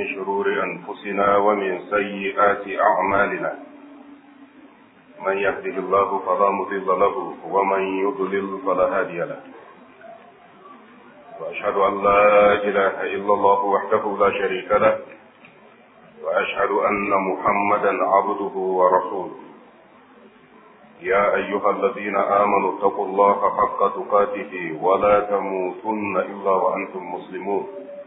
من شرور أنفسنا ومن سيئات أعمالنا من يهده الله فلا مضل له ومن يضلل فلا هادي له وأشهد أن لا إله إلا الله وحده لا شريك له وأشهد أن محمدا عبده ورسوله يا أيها الذين آمنوا اتقوا الله حق تقاته ولا تموتن إلا وأنتم مسلمون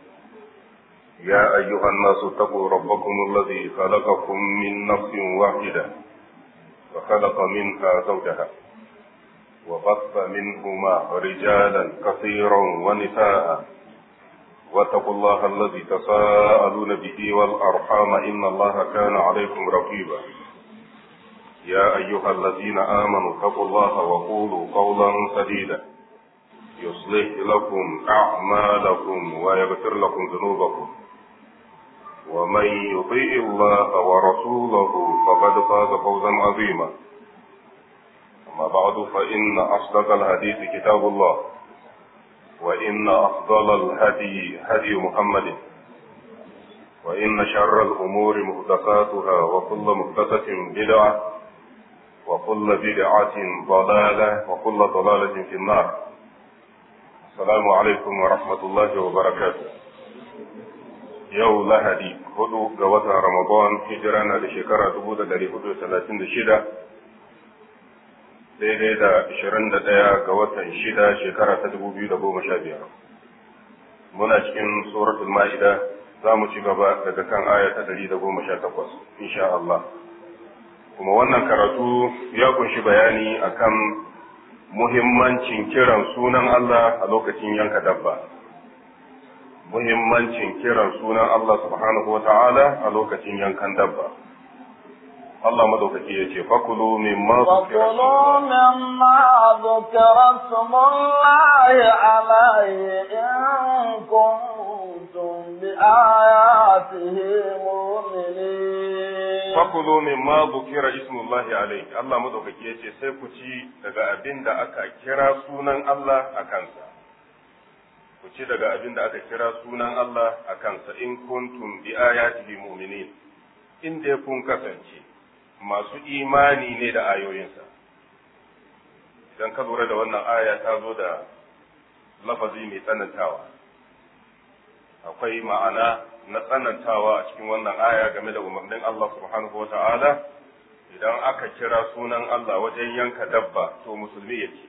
يا أيها الناس اتقوا ربكم الذي خلقكم من نفس واحدة وخلق منها زوجها وبث منهما رجالا كثيرا ونساء واتقوا الله الذي تساءلون به والأرحام إن الله كان عليكم رقيبا يا أيها الذين آمنوا اتقوا الله وقولوا قولا سديدا يصلح لكم أعمالكم ويغفر لكم ذنوبكم ومن يطيع الله ورسوله فقد فاز فوزا عظيما أما بعد فإن أصدق الحديث كتاب الله وإن أفضل الهدي هدي محمد وإن شر الأمور محدثاتها وكل محدثة بدعة وكل بدعة ضلالة وكل ضلالة في النار السلام عليكم ورحمة الله وبركاته يو لهدي هدو قوة رمضان هجرانا لشكرة دبودة داري هدو ثلاثين شدة daidai da 21 ga watan shida shekara ta 2015 muna cikin suratul ma'ida za mu ci gaba daga kan aya ta 118 insha Allah kuma wannan karatu ya kunshi bayani akan muhimmancin kiran sunan Allah a lokacin yanka dabba muhimmancin kiran sunan Allah subhanahu wa ta'ala a lokacin yankan dabba Allah madaukaki ya ce fakulu mimma zukira smullahi alayhi in kuntum bi ayatihi mu'minin fakulu mimma zukira ismullahi alayhi Allah madaukaki ya ce sai ku ci daga abin da aka kira sunan Allah a kansa ku ci daga abin da aka kira sunan Allah a kansa in kuntum bi ayatihi mu'minin in dai kun kasance masu imani ne da ayoyinsa idan ka lura da wannan aya ta zo da lafazi mai tsanantawa akwai ma'ana na tsanantawa a cikin wannan aya game da umarnin Allah subhanahu wa ta'ala idan aka kira sunan Allah wajen yanka dabba to musulmi yake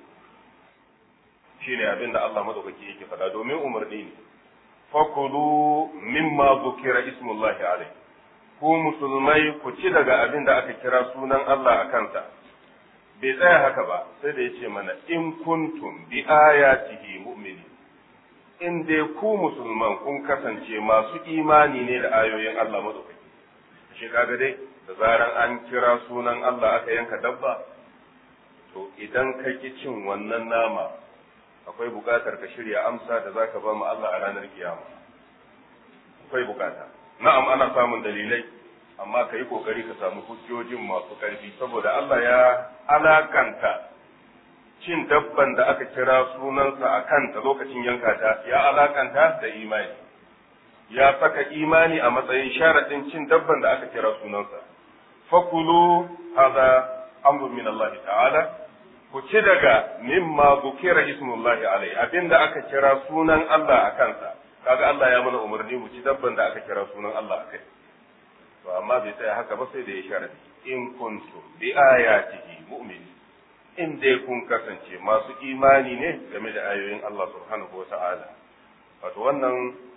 shi ne abin da Allah madaukaki yake faɗa domin umarni ne fakulu mimma zukira ismullahi alaihi ku musulmai ku ci daga abin da aka kira sunan Allah a kansa bai tsaya haka ba sai da ya ce mana in kuntum bi ayatihi mu'mini in dai ku musulman kun kasance masu imani ne da ayoyin Allah madaukaki shi kaga dai da zaran an kira sunan Allah aka yanka dabba to idan ka ki cin wannan nama akwai bukatar ka shirya amsa da zaka ba mu Allah a ranar kiyama akwai bukata na'am ana samun dalilai amma ka yi kokari ka samu hujjojin masu ƙarfi saboda Allah ya alakanta cin dabban da aka kira sunansa a kanta lokacin yanka ta ya alakanta da imani ya saka imani a matsayin sharaɗin cin dabban da aka kira sunansa fakulu hada amrun min Allah ta'ala ku ci daga mimma zukira ismullahi alai abinda aka kira sunan Allah a kansa kaga Allah ya mana umarni mu ci dabban da aka kira sunan Allah akai to amma bai tsaya haka ba sai da ya sharadi in kuntum bi ayatihi mu'minin in dai kun kasance masu imani ne game da ayoyin Allah subhanahu wata'ala wato wannan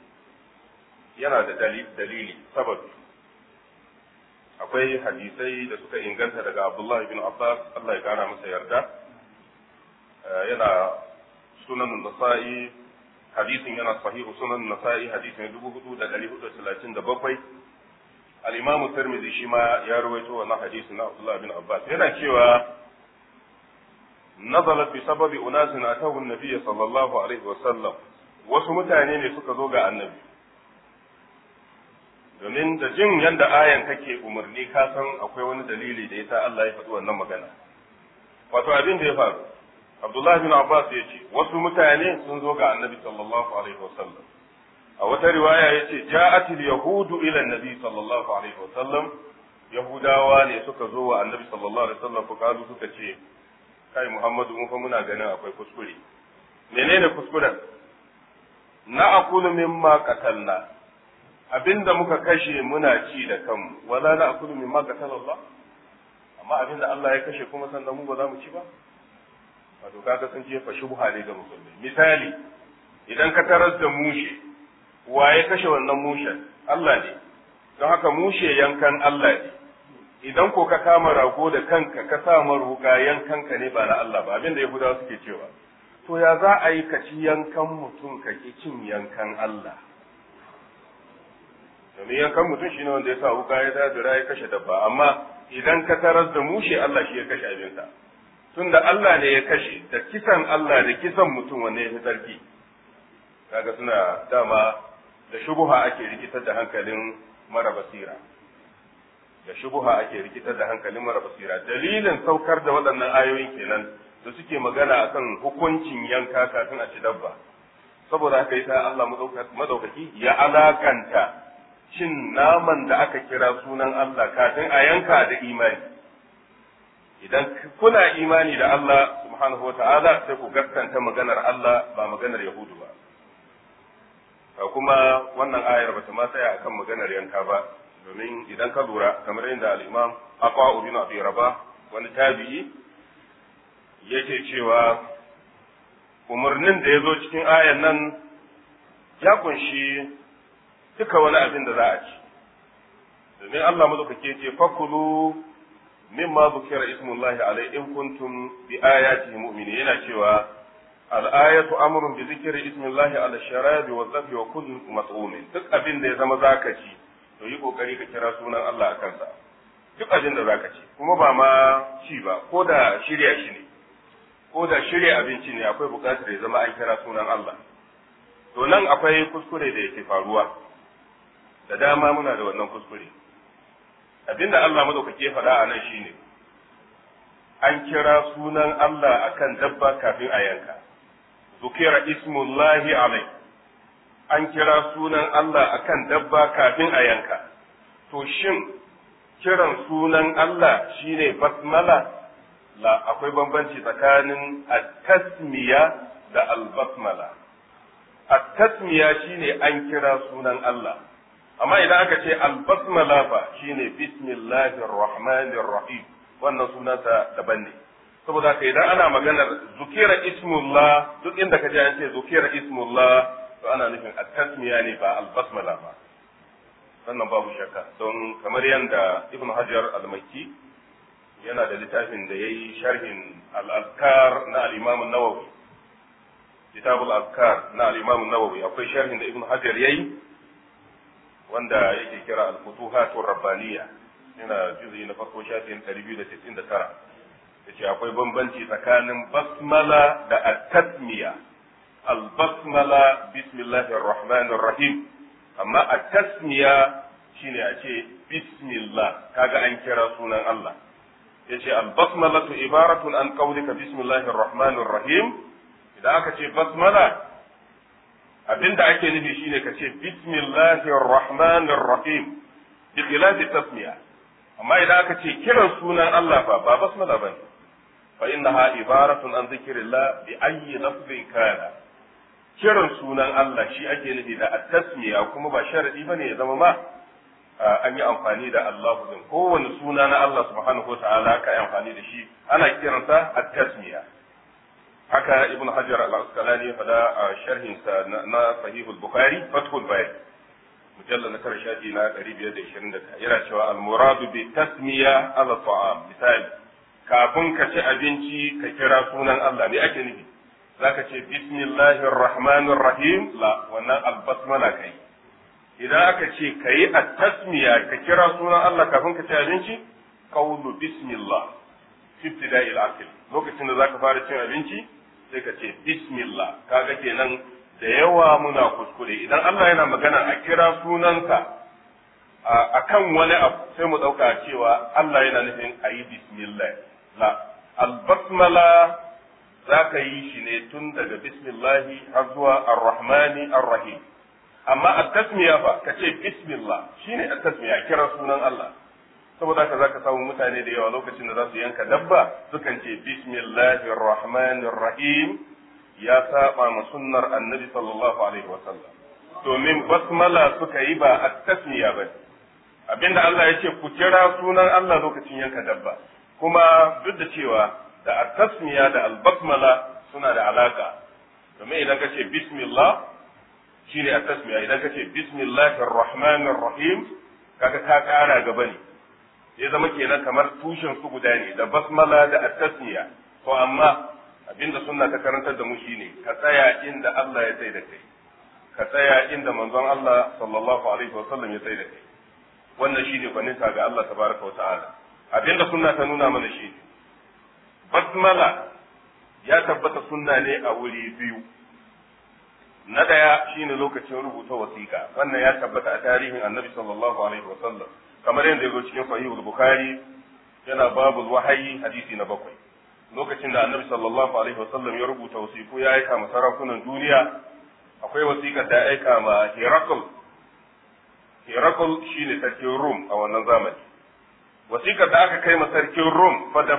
yana da dalili sababi akwai hadisai da suka inganta daga Abdullah bin Abbas Allah ya kara masa yarda yana sunan nasa'i hadisin yana sahihu sunan nasa'i hadisin dubu hudu da dari hudu talatin da bakwai al-imamu tirmidhi shi ma ya rawaito wannan hadisin na abdullah bin abbas yana cewa nazalat bi sababi unasin atahu an-nabiy sallallahu alaihi wa sallam wasu mutane ne suka zo ga annabi domin da jin yanda ayan kake umarni ka san akwai wani dalili da yasa Allah ya faɗi wannan magana wato abin da ya faru Abdullah bin Abbas ya ce wasu mutane sun zo ga Annabi sallallahu alaihi wasallam a wata riwaya yace ja'atil yahudu ila nabi sallallahu alaihi wasallam yahudawa ne suka zo wa annabi sallallahu alaihi wasallam fukalu suka ce kai muhammadu mun fa muna ganin akwai kuskure menene kuskuren na akulu mimma qatalna abinda muka kashe muna ci da kanmu wala na akulu mimma qatala Allah amma abinda Allah ya kashe kuma sannan mu ba za mu ci ba wato kaga sun jefa shubha ne ga musulmi misali idan ka tarar da mushe wa ya kashe wannan mushen Allah ne don haka mushe yankan Allah ne idan ko ka kama rago da kanka ka sa maruka yankanka ne ba na Allah ba abinda Yahudawa suke cewa to ya za a yi ka ci yankan mutum ka ki cin yankan Allah domin yankan mutum shine wanda ya sa wuka ya dadira ya kashe dabba amma idan ka tarar da mushe Allah shi ya kashe abinsa tunda Allah ne ya kashe da kisan Allah da kisan mutum wanne ya fi tsarki kaga suna dama da shubuha ake rikitar da hankalin mara basira da shubuha ake rikitar da hankalin mara basira dalilin saukar da waɗannan ayoyin kenan da suke magana akan hukuncin yanka kafin a ci dabba saboda haka yasa Allah madaukaki ya alakanta cin naman da aka kira sunan Allah kafin a yanka da imani idan kuna imani da Allah subhanahu wa ta'ala sai ku gaskanta maganar Allah ba maganar Yahudu ba kuma wannan ayar ba ta ma tsaya akan maganar yanka ba domin idan ka lura kamar yadda al-Imam Aqwa ibn Abi Rabah wani tabi'i yake cewa umarnin da ya zo cikin ayan nan ya kunshi duka wani abin da za a ci domin Allah madaukake ce fakulu mimma zukira ismullahi alai in kuntum bi ayatihi mu'minin yana cewa al-ayatu amrun bi zikri ismillahi ala sharabi wa zafi wa kulli mat'umin duk abin da ya zama zaka ci to yi kokari ka kira sunan Allah a kansa duk abin da zaka ci kuma ba ma ci ba ko da shirya shi ne ko da shirya abinci ne akwai bukatar ya zama an kira sunan Allah to nan akwai kuskure da yake faruwa da dama muna da wannan kuskure abinda Allah madaukake faɗa a nan shine an kira sunan Allah akan dabba kafin a yanka zukira ismullahi alai an kira sunan Allah akan dabba kafin a yanka to shin kiran sunan Allah shine basmala la akwai bambanci tsakanin at-tasmiya da al-basmala at-tasmiya shine an kira sunan Allah amma idan aka ce al-basmala fa shine bismillahir rahmanir rahim wannan sunansa daban ne saboda haka idan ana maganar zukira ismullah duk inda ka ji an ce zukira ismullah to ana nufin at-tasmiya ne ba al-basmala ba wannan babu shakka don kamar yadda ibn hajar al-makki yana da littafin da yayi sharhin al-azkar na al-imam an-nawawi kitab al-azkar na al-imam an-nawawi akwai sharhin da ibn hajar yayi wanda yake kira al-futuhatur rabbaniyya yana juzuyi na farko shafin 299 yace akwai bambanci tsakanin basmala da at-tasmiya al-basmala bismillahir rahmanir rahim amma at-tasmiya shine a ce bismillah kaga an kira sunan Allah yace al-basmalatu ibaratun an qawlika bismillahir rahmanir rahim idan aka ce basmala abinda ake nufi shine ka ce bismillahir rahmanir rahim bi khilafi tasmiya amma idan aka ce kiran sunan Allah fa ba basmala bane fa innaha ibaratun an zikrillah bi ayyi lafzin kana kiran sunan Allah shi ake nufi da at-tasmiya kuma ba sharadi bane ya zama ma an yi amfani da Allahu din kowane suna na Allah subhanahu wataala ka yi amfani da shi ana kiransa at-tasmiya haka ibn hajar al-asqalani ya fada a sharhin sa na sahihul bukhari fathul bari mujallal na tara shafi na 521 yana cewa al-muradu bi tasmiya ala ta'am misali kafin ka ci abinci ka kira sunan Allah me ake nufi zaka ce bismillahir rahmanir rahim la wannan al-basmala kai idan aka ce kayi at-tasmiya ka kira sunan Allah kafin ka ci abinci qawlu bismillah fi ibtida'il akil lokacin da zaka fara cin abinci sai ka ce bismillah kaga kenan da yawa muna kuskure idan Allah yana magana a kira sunanka a kan wani abu sai mu ɗauka cewa Allah yana nufin a yi bismillah la albasmala za ka yi shi ne tun daga bismillahi har zuwa arrahmani arrahim amma at-tasmiya fa ka ce bismillah shine at-tasmiya kira sunan Allah saboda haka zaka samu mutane da yawa lokacin da za su yanka dabba sukan ce bismillahir rahmanir rahim ya saba ma sunnar annabi sallallahu alaihi wasallam domin basmala suka yi ba at-tasmiya ba abinda Allah ya ce ku kira sunan Allah lokacin yanka dabba kuma duk da cewa da at-tasmiya da al-basmala suna da alaka domin idan ka ce bismillah shine at-tasmiya idan ka ce bismillahir rahmanir rahim kaga ka kara gaba ne ya zama kenan kamar tushen su guda ne da basmala da at-tasmiya to amma abinda sunna ta karantar da mu shine ka tsaya inda Allah ya tsaya da kai ka tsaya inda manzon Allah sallallahu alaihi wa sallam ya tsaya da kai wannan shine gwaninta ga Allah tabaraka wa ta'ala abinda sunna ta nuna mana shi basmala ya tabbata sunna ne a wuri biyu na daya shine lokacin rubuta wasiƙa wannan ya tabbata a tarihin annabi sallallahu alaihi wa sallam kamar yadda ya zo cikin sahihul bukhari yana babul wahayi hadisi na bakwai lokacin da annabi sallallahu alaihi wasallam ya rubuta wasiku ya aika ma sarakunan duniya akwai wasiƙar da ya aika ma Herakl Herakl shine sarkin Rum a wannan zamani wasiƙar da aka kai ma sarkin Rum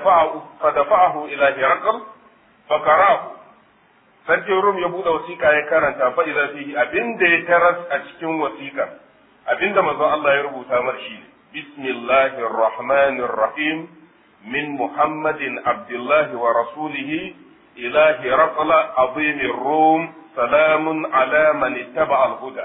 fa dafa'ahu ila Herakl fa qara'ahu sarkin Rum ya bude wasiƙa ya karanta fa idza fihi abinda ya taras a cikin wasiƙar abinda manzon Allah ya rubuta mar shi bismillahir rahmanir rahim من محمد عبد الله ورسوله إلى هرقل عظيم الروم سلام على من اتبع الهدى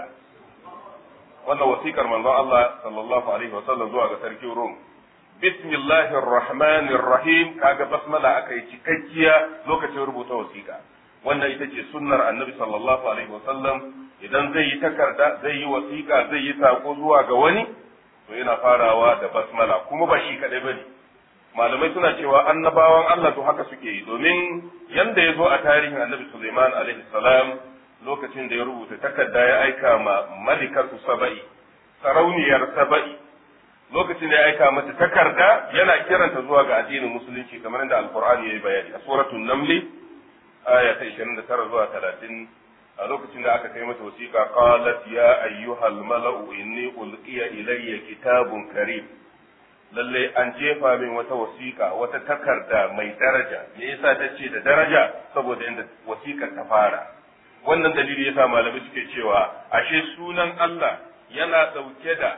wannan wasiƙar manzon Allah sallallahu alaihi wasallam zuwa ga sarkin Rum bismillahir rahmanir rahim kaga basmala akai cikakkiya lokacin rubuta wasiƙa wannan ita ce sunnar annabi sallallahu alaihi wasallam idan zai yi takarda zai yi wasiƙa zai yi sako zuwa ga wani to yana farawa da basmala kuma ba shi kadai bane malamai suna cewa annabawan Allah to haka suke yi domin yanda ya zo a tarihin annabi Sulaiman alaihi salam lokacin da ya rubuta takarda ya aika ma malikatu saba'i sarauniyar saba'i lokacin da ya aika mata takarda yana kiranta zuwa ga addinin musulunci kamar yadda alqur'ani yayi bayani a suratul naml aya ta 29 zuwa 30 a lokacin da aka kai mata wasiƙa qalat ya ayyuhal mala'u inni ulqiya ilayya kitabun karim lalle an jefa min wata wasiƙa wata takarda mai daraja me yasa ta ce da daraja saboda inda wasiƙar ta fara wannan dalili yasa malamai suke cewa ashe sunan Allah yana ɗauke da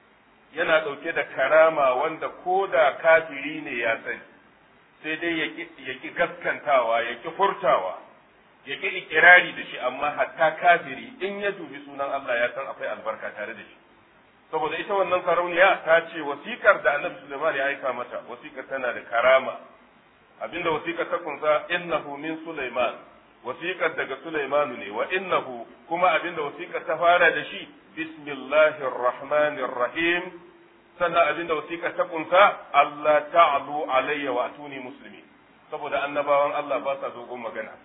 yana ɗauke da karama wanda ko da kafiri ne ya sani sai dai ya ki gaskantawa ya ki furtawa ya ki ikirari da shi amma hatta kafiri in ya dubi sunan Allah ya san akwai albarka tare da shi saboda ita wannan sarauniya ta ce wasikar da annabi Sulaiman ya aika mata wasikar tana da karama abinda wasikar ta kunsa innahu min Sulaiman wasikar daga Sulaiman ne wa innahu kuma abinda wasikar ta fara da shi bismillahir rahmanir rahim sannan abinda wasikar ta kunsa Allah ta'alu alayya wa atuni muslimi saboda annabawan Allah ba sa dogon magana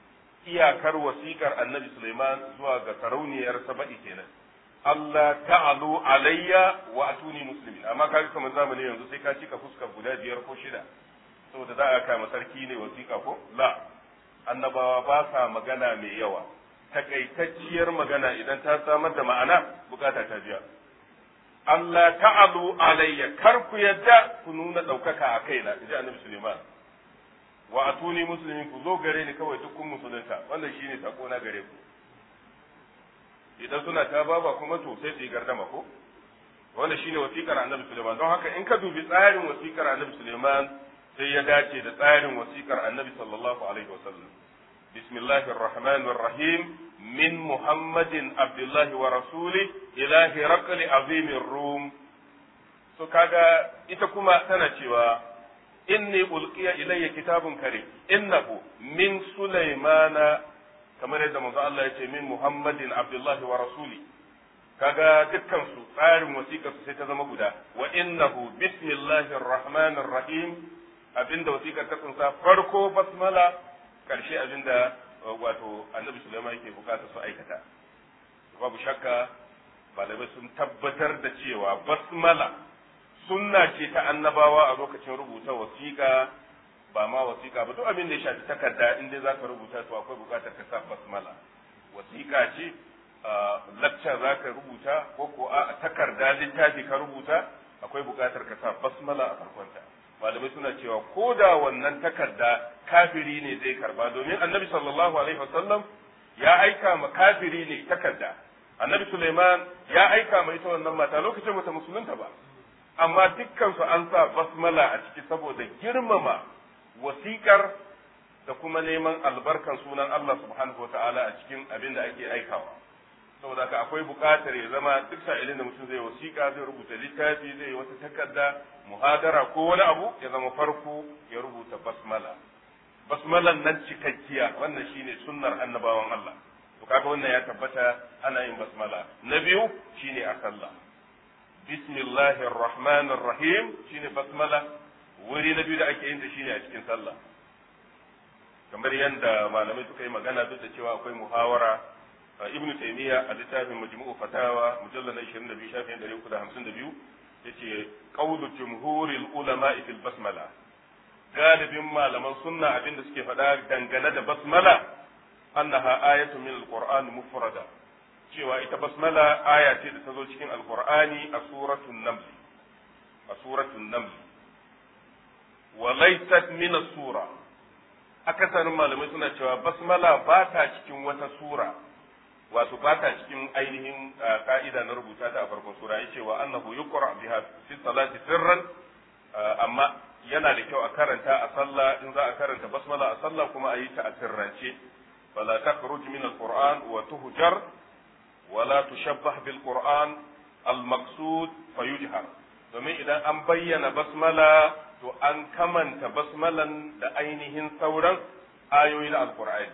iyakar wasikar annabi Sulaiman zuwa ga sarauniyar Saba'i kenan Allah ta'alu alayya wa atuni muslimin amma kaga kamar zamani yanzu sai ka cika fuskar guda biyar ko shida saboda za a kama sarki ne wasiƙa ko la annabawa ba sa magana mai yawa takaitacciyar magana idan ta samar da ma'ana bukata ta biya Allah ta'alu alayya kar ku yadda ku nuna ɗaukaka a kaina in ji annabi Suleiman wa atuni muslimin ku zo gare ni kawai duk kun musulunta wannan shine sako na gare ku idan suna ta baba kuma to sai su yi gardama ko wanda shine wasiƙar annabi Suleiman don haka in ka dubi tsarin wasiƙar annabi Suleiman sai ya dace da tsarin wasiƙar annabi sallallahu alaihi wasallam bismillahir rahmanir rahim min muhammadin abdullahi wa rasuli ila hiraqli azimir rum so kaga ita kuma tana cewa inni ulqiya ilayya kitabun karim innahu min sulaimana kamar yadda manzo Allah ya ce min Muhammadin Abdullahi wa rasuli kaga dukkan su tsarin wasiƙar su sai ta zama guda wa innahu bismillahir rahmanir rahim abinda wasiƙar ta kunsa farko basmala karshe abinda wato annabi Sulaiman yake bukata su aikata babu shakka malamai sun tabbatar da cewa basmala sunna ce ta annabawa a lokacin rubuta wasiƙa ba ma wasiƙa ba duk abin da ya shafi takarda in dai zaka rubuta to akwai buƙatar ka sa basmala wasiƙa ce lacca za ka rubuta ko ko a takarda littafi ka rubuta akwai buƙatar ka sa basmala a farkonta malamai suna cewa ko da wannan takarda kafiri ne zai karba domin annabi sallallahu alaihi wasallam ya aika ma kafiri ne takarda annabi suleiman ya aika ma ita wannan mata lokacin bata musulunta ba amma dukkan su an sa basmala a ciki saboda girmama wasiƙar da kuma neman albarkan sunan Allah subhanahu wa ta'ala a cikin abin da ake aikawa saboda haka akwai buƙatar ya zama duk sa'ilin da mutum zai wasiƙa zai rubuta littafi zai yi wata takarda muhadara ko wani abu ya zama farko ya rubuta basmala basmalan nan cikakkiya wannan shine sunnar annabawan Allah to kaga wannan ya tabbata ana yin basmala na biyu shine a sallah bismillahir rahmanir rahim shine basmala wuri na biyu da ake yin ta shine a cikin sallah kamar yadda malamai suka yi magana duk da cewa akwai muhawara ibnu taymiya a littafin majmu'u fatawa mujallal na 22 shafin 352 yace qawlu jumhuril ulama fil basmala galibin malaman sunna abinda suke faɗa dangane da basmala annaha ayatu min alquran mufrada cewa ita basmala aya ce da ta zo cikin alqur'ani a suratul naml a suratul naml wa laysat min as-sura akasarin malamai suna cewa basmala ba ta cikin wata sura wato ba ta cikin ainihin ka'ida na rubuta ta a farkon sura yace wa annahu yuqra biha fi salati sirran amma yana da kyau a karanta a sallah in za a karanta basmala a sallah kuma a yi ta a sirrance fala takhruj min alquran wa tuhjar wala tushabbah bil quran al maqsud fayujhar domin idan an bayyana basmala to an kamanta basmalan da ainihin sauran ayoyi na alqur'ani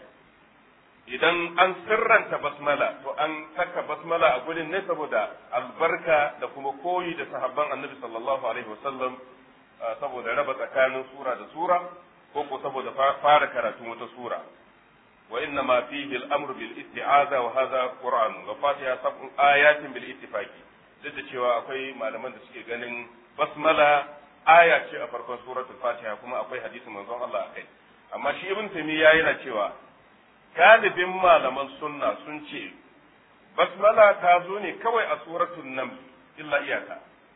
idan an sirranta basmala to an saka basmala a gurin ne saboda albarka da kuma koyi da sahabban annabi sallallahu alaihi wasallam saboda raba tsakanin sura da sura ko ko saboda fara karatun wata sura wa inna ma fihi al-amru bil isti'aza wa hadha qur'an wa fatiha sab'un ayatin bil ittifaqi duk da cewa akwai malaman da suke ganin basmala aya ce a farkon suratul fatiha kuma akwai hadisin manzon Allah akai amma shi ibn taymiya yana cewa galibin malaman sunna sun ce basmala ta zo ne kawai a suratul naml illa iyaka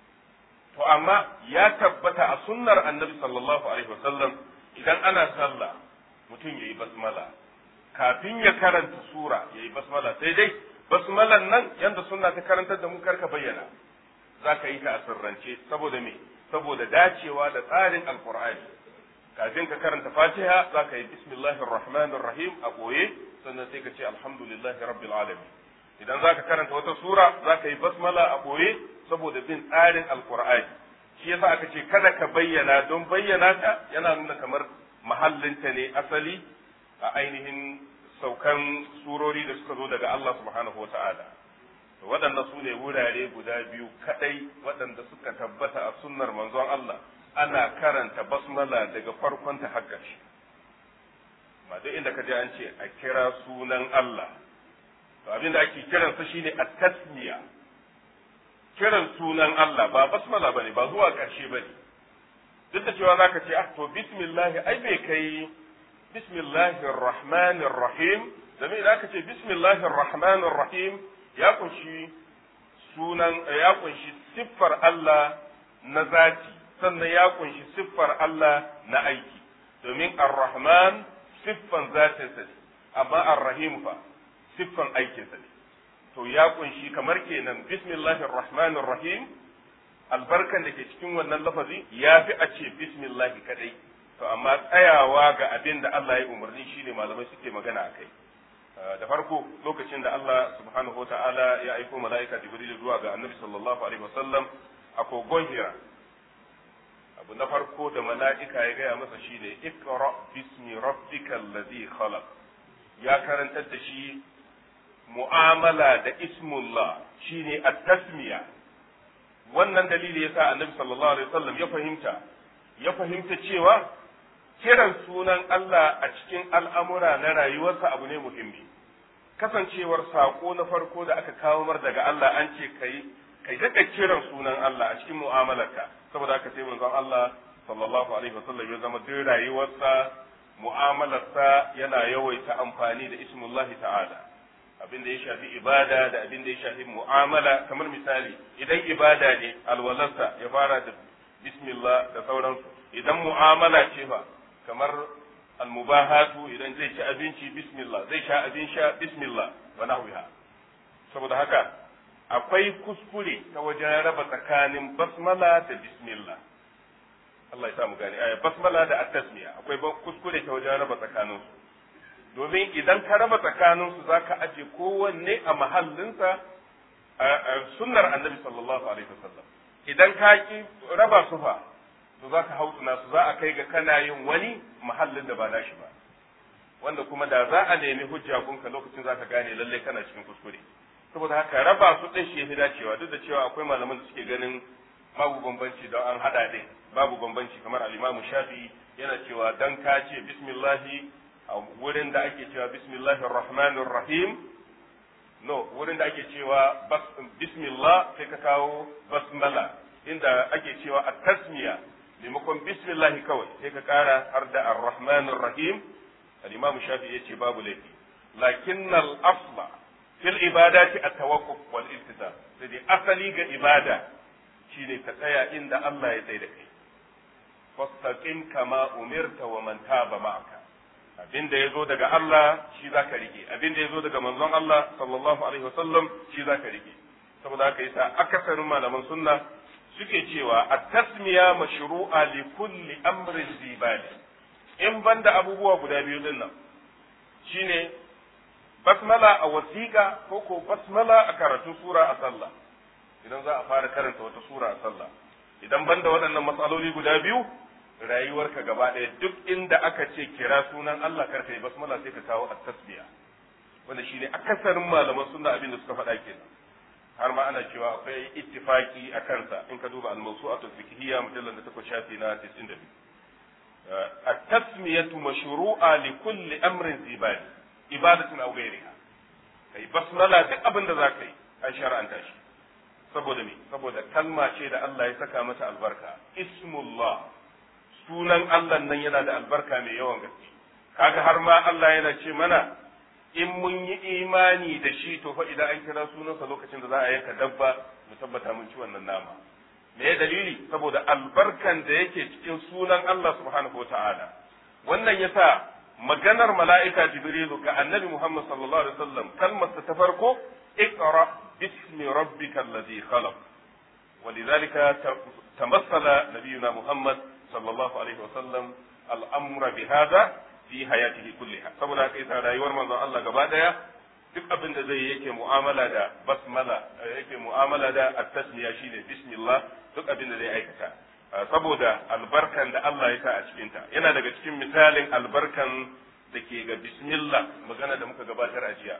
to amma ya tabbata a sunnar annabi sallallahu alaihi wasallam idan ana sallah mutum yayi basmala kafin ya karanta sura yayi basmala sai dai basmalan nan yanda sunna ta karantar da mu karka bayyana zaka yi ta a sirrance saboda me saboda dacewa da tsarin alqur'ani kafin ka karanta fatiha zaka yi bismillahir rahmanir rahim a boye sannan sai ka ce alhamdulillahi rabbil alamin idan zaka karanta wata sura zaka yi basmala a boye saboda bin tsarin alkur'ani shi yasa aka ce kada ka bayyana don bayyana ta yana nuna kamar mahallinta ne asali a ainihin saukan surori da suka zo daga Allah subhanahu wa ta'ala waɗanda su ne wurare guda biyu kaɗai waɗanda suka tabbata a sunnar manzon Allah ana karanta basmala daga farkon ta har ƙarshe ma duk inda ka je an ce a kira sunan Allah to abin da ake kiransa shine at-tasmiya kiran sunan Allah ba basmala bane ba zuwa ƙarshe bane duk da cewa zaka ce ah to bismillah ai bai kai bismillahir rahmanir rahim da me zaka ce bismillahir rahmanir rahim ya kunshi sunan ya kunshi siffar Allah na zati sannan ya kunshi siffar Allah na aiki domin ar-rahman siffan zatinsa ne amma ar-rahim fa siffan aikinsa ne to ya kunshi kamar kenan bismillahir rahmanir rahim albarkan da ke cikin wannan lafazi ya fi a ce bismillahi kadai to amma tsayawa ga abin da Allah ya umarni shine malamai suke magana a kai da farko lokacin da Allah subhanahu wa ta'ala ya aiko mala'ika jibril zuwa ga annabi sallallahu alaihi wasallam a kogon hira abu na farko da mala'ika ya gaya masa shine ikra bismi rabbikal ladhi khalaq ya karantar da shi mu'amala da ismullah shine at-tasmiya wannan dalili yasa annabi sallallahu alaihi wasallam ya fahimta ya fahimta cewa kiran sunan Allah a cikin al'amura na rayuwarsa abu ne muhimmi kasancewar sako na farko da aka kawo mar daga Allah an ce kai kai daga kiran sunan Allah a cikin mu'amalarka saboda haka sai manzon Allah sallallahu alaihi wasallam ya zama duk rayuwarsa mu'amalarsa yana yawaita amfani da ismullahi ta'ala abin da ya shafi ibada da abin da ya shafi mu'amala kamar misali idan ibada ne alwalarsa ya fara da bismillah da sauransu idan mu'amala ce fa kamar almubahatu idan zai ci abinci bismillah zai sha abin sha bismillah wa nahwiha saboda haka akwai kuskure ta wajen raba tsakanin basmala da bismillah Allah ya samu gane aya basmala da at-tasmiya akwai kuskure ta wajen raba tsakanin su domin idan ka raba tsakanin su zaka aje kowanne a mahallinsa a sunnar annabi sallallahu alaihi wasallam idan ka ki raba su fa to zaka hautsuna su za a kai ga kana yin wani mahallin da ba nashi ba wanda kuma da za a nemi hujja gunka lokacin zaka gane lalle kana cikin kuskure saboda haka raba su din shi yafi dacewa duk da cewa akwai malaman da suke ganin babu bambanci don an hada din babu bambanci kamar al-Imam Shafi'i yana cewa dan ka ce bismillahi a wurin da ake cewa bismillahir rahmanir rahim no wurin da ake cewa bismillah sai ka kawo basmala inda ake cewa at-tasmiya maimakon bismillahi kawai sai ka kara har da ar-rahmanir rahim al-Imam Shafi'i yace babu laifi lakinnal asla fil ibadati at-tawaqquf wal iltizam sai dai asali ga ibada shine ka tsaya inda Allah ya tsaye da kai fastaqim kama umirta wa man taba ma'aka abin da yazo daga Allah shi zaka rike abin da yazo daga manzon Allah sallallahu alaihi wasallam shi zaka rike saboda haka yasa akasarin malaman sunna suke cewa at-tasmiya mashru'a li kulli amrin zibali in banda abubuwa guda biyu din nan shine basmala a wasiƙa ko ko basmala a karatun sura a sallah idan za a fara karanta wata sura a sallah idan banda waɗannan matsaloli guda biyu rayuwarka gaba ɗaya duk inda aka ce kira sunan Allah karka yi basmala sai ka kawo at-tasbiya wanda shine akasarin malaman sunna abin da suka faɗa kenan har ma ana cewa akwai ittifaki a kansa in ka duba al-mawsu'atu fiqhiyya mujallal da takwas shafi na 92 at-tasmiyatu mashru'a li kulli amrin zibali ibadatin aw ghayriha kai basmala duk abin da zaka yi an shar'anta shi saboda me saboda kalma ce da Allah ya saka mata albarka ismullah sunan Allah nan yana da albarka mai yawan gaske kaga har ma Allah yana ce mana in mun yi imani da shi to fa idan an kira sunansa lokacin da za a yanka dabba mu tabbata mun ci wannan nama me dalili saboda albarkan da yake cikin sunan Allah subhanahu wataala wannan yasa maganar mala'ika jibrilu ga annabi Muhammad sallallahu alaihi wasallam kalmar ta farko اقرأ باسم ربك الذي خلق ولذلك تمثل نبينا محمد صلى الله عليه وسلم الأمر بهذا في حياته كلها saboda haka yasa rayuwar manzon Allah gaba daya duk abin da zai yake mu'amala da basmala yake mu'amala da at-tasmiya shine bismillah duk abin da zai aikata saboda albarkan da Allah ya sa a cikin ta yana daga cikin misalin albarkan da ke ga bismillah magana da muka gabatar a jiya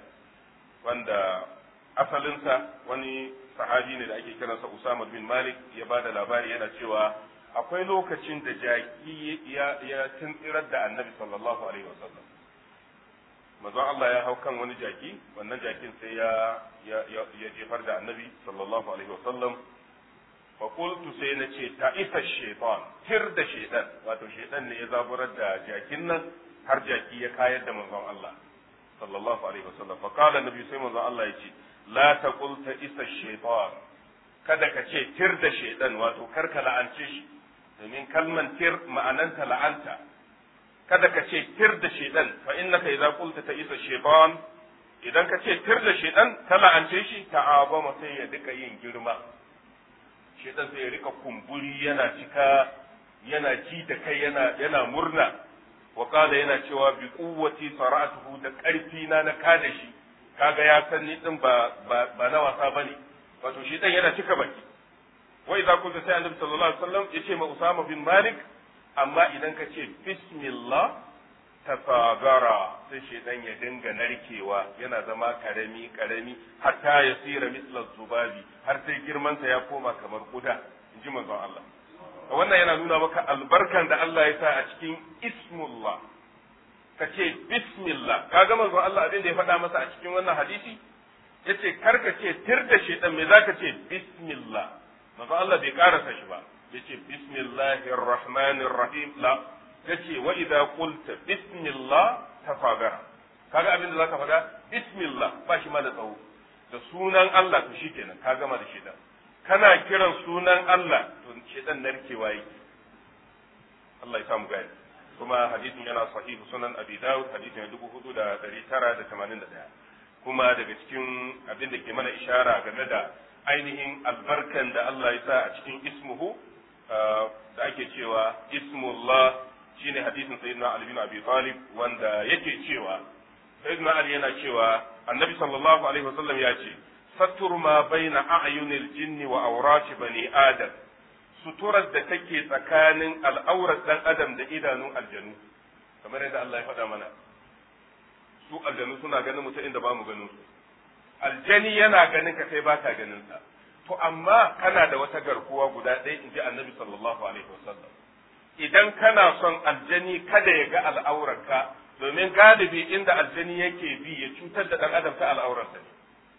wanda asalinsa wani sahabi ne da ake kiransa Usama bin Malik ya ba da labari yana cewa akwai lokacin da jaki ya ya tuntsirar da Annabi sallallahu alaihi wasallam manzon Allah ya hau kan wani jaki wannan jakin sai ya ya ya jefar da Annabi sallallahu alaihi wasallam fa qultu sai na ce ta isa shaytan tir da shaytan wato shaytan ne ya zaburar da jakin nan har jaki ya kayar da manzon Allah sallallahu alaihi wasallam fa qala annabi sai manzon Allah ya ce la taqul ta isa shaytan kada ka ce tir da shaytan wato kar ka la'ance shi domin kalman tir ma'ananta la'anta kada ka ce tir da shaytan fa innaka idza qulta ta isa shaytan idan ka ce tir da shaytan ka la'ance shi ta'abama sai ya duka yin girma shaytan sai ya rika kumburi yana cika yana ji da kai yana yana murna wa kala yana cewa bi kuwwati sara'atuhu da karfi na na kada shi kaga ya san ni din ba ba na wasa bane wato shi dan yana cika baki wa idza kunta sai annabi sallallahu alaihi wasallam yace ma usama bin malik amma idan ka ce bismillah tasagara sai shedan ya dinga narkewa yana zama karami karami hatta yasira misla zubabi har sai girman sa ya koma kamar kuda inji manzon Allah wannan yana nuna maka albarkan da Allah ya sa a cikin ismullah ka ce bismillah ka ga manzon Allah abin da ya faɗa masa a cikin wannan hadisi yace kar ka ce tir da shaitan me zaka ce bismillah manzon Allah bai karasa shi ba yace bismillahir rahmanir rahim la yace wa idza qulta bismillah tafagara kaga abin da zaka faɗa bismillah ba shi ma da tsawo da sunan Allah to shikenan ka gama da shedan kana kiran sunan Allah to shedan narkewa yake Allah ya samu gani kuma hadisin yana sahihu sunan abi dawud hadisin dubu hudu da dari tara da tamanin da ɗaya kuma daga cikin abin da ke mana ishara game da ainihin albarkan da Allah ya sa a cikin ismuhu da ake cewa ismullah shine hadisin sayyidina Ali bin Abi Talib wanda yake cewa sayyidina Ali yana cewa annabi sallallahu alaihi wasallam ya ce satur ma baina a'yunil jinni wa awrati bani adam suturar da take tsakanin al'aurar dan adam da idanun aljanu kamar yadda Allah ya faɗa mana su aljanu suna ganin mutum inda ba mu ganin su aljani yana ganin ka kai baka ganin sa to amma kana da wata garkuwa guda ɗaya in ji annabi sallallahu alaihi wasallam idan kana son aljani kada ya ga al'aurarka domin galibi inda aljani yake bi ya cutar da ɗan adam ta al'aurarsa ne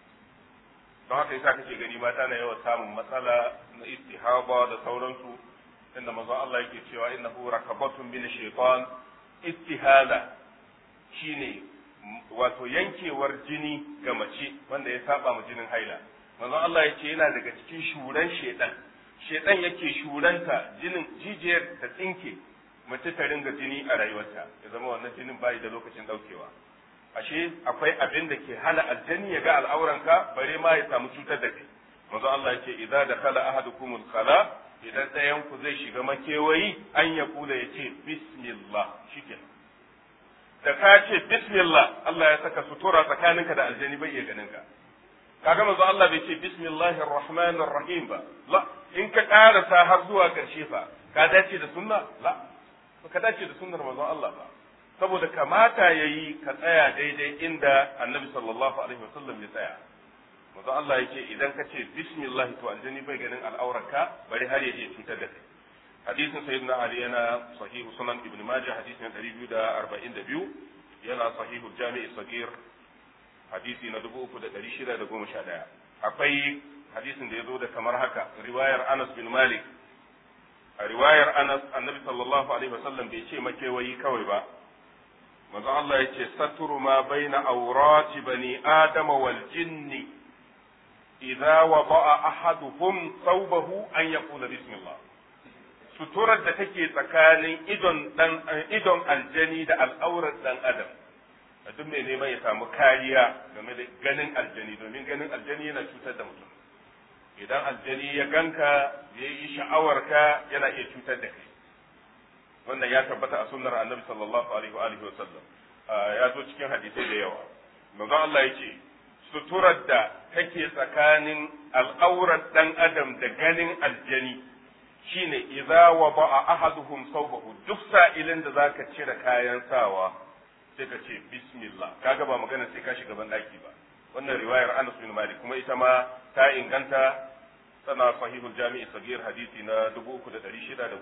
don haka yasa kake gani mata na yawan samun matsala na istihaba da sauransu inda manzo Allah yake cewa innahu rakabatun min shaytan istihala shine wato yankewar jini ga mace wanda ya saba ma jinin haila manzo Allah yake yana daga cikin shuran shedan shedan yake shuranta jinin jijiyar ta tsinke mace ta ringa jini a rayuwarta ya zama wannan jinin bai da lokacin daukewa ashe akwai abin da ke hana aljani ya ga al'auranka bare ma ya samu cutar da kai manzo Allah yake idza dakhala ahadukumul khala idan ɗayan ku zai shiga makewayi an ya kula ya ce bismillah shikenan da ka ce bismillah Allah ya saka sutura tsakaninka da aljani bai iya ganin ka kaga manzo Allah bai ce bismillahir rahmanir rahim ba la in ka karasa har zuwa karshe fa ka dace da sunna la ka dace da sunnar manzo Allah ba saboda kamata yayi ka tsaya daidai inda annabi sallallahu alaihi wasallam ya tsaya manzo Allah yake idan ka ce bismillah to aljani bai ganin al'aurarka bari har ya je cutar da kai hadisin sayyidina ali yana sahihu sunan ibn majah hadisin 242 yana sahihu jami'i sagir hadisi na 3611 akwai hadisin da ya zo da kamar haka riwayar anas bin malik a riwayar anas annabi sallallahu alaihi wasallam bai ce makewayi kawai ba manzo Allah ya ce saturu ma baina awrati bani adama wal jinni idza wada'a ahaduhum thawbahu an yaqula bismillah suturar da take tsakanin idon dan idon aljani da al'aurar dan adam duk mai neman ya samu kariya game da ganin aljani domin ganin aljani yana cutar da mutum idan aljani ya ganka ya yi sha'awarka yana iya cutar da kai wannan ya tabbata a sunnar annabi sallallahu alaihi wa alihi wa sallam ya zo cikin hadisai da yawa manzo Allah ya ce suturar da take tsakanin al'aurar dan adam da ganin aljani shine idza wada'a ahaduhum sawbahu duk sa'ilin da zaka cire kayan sawa sai ka ce bismillah kaga ba magana sai ka shiga ban daki ba wannan riwayar Anas bin Malik kuma ita ma ta inganta tana sahihul jami'i sagir hadisi na 3610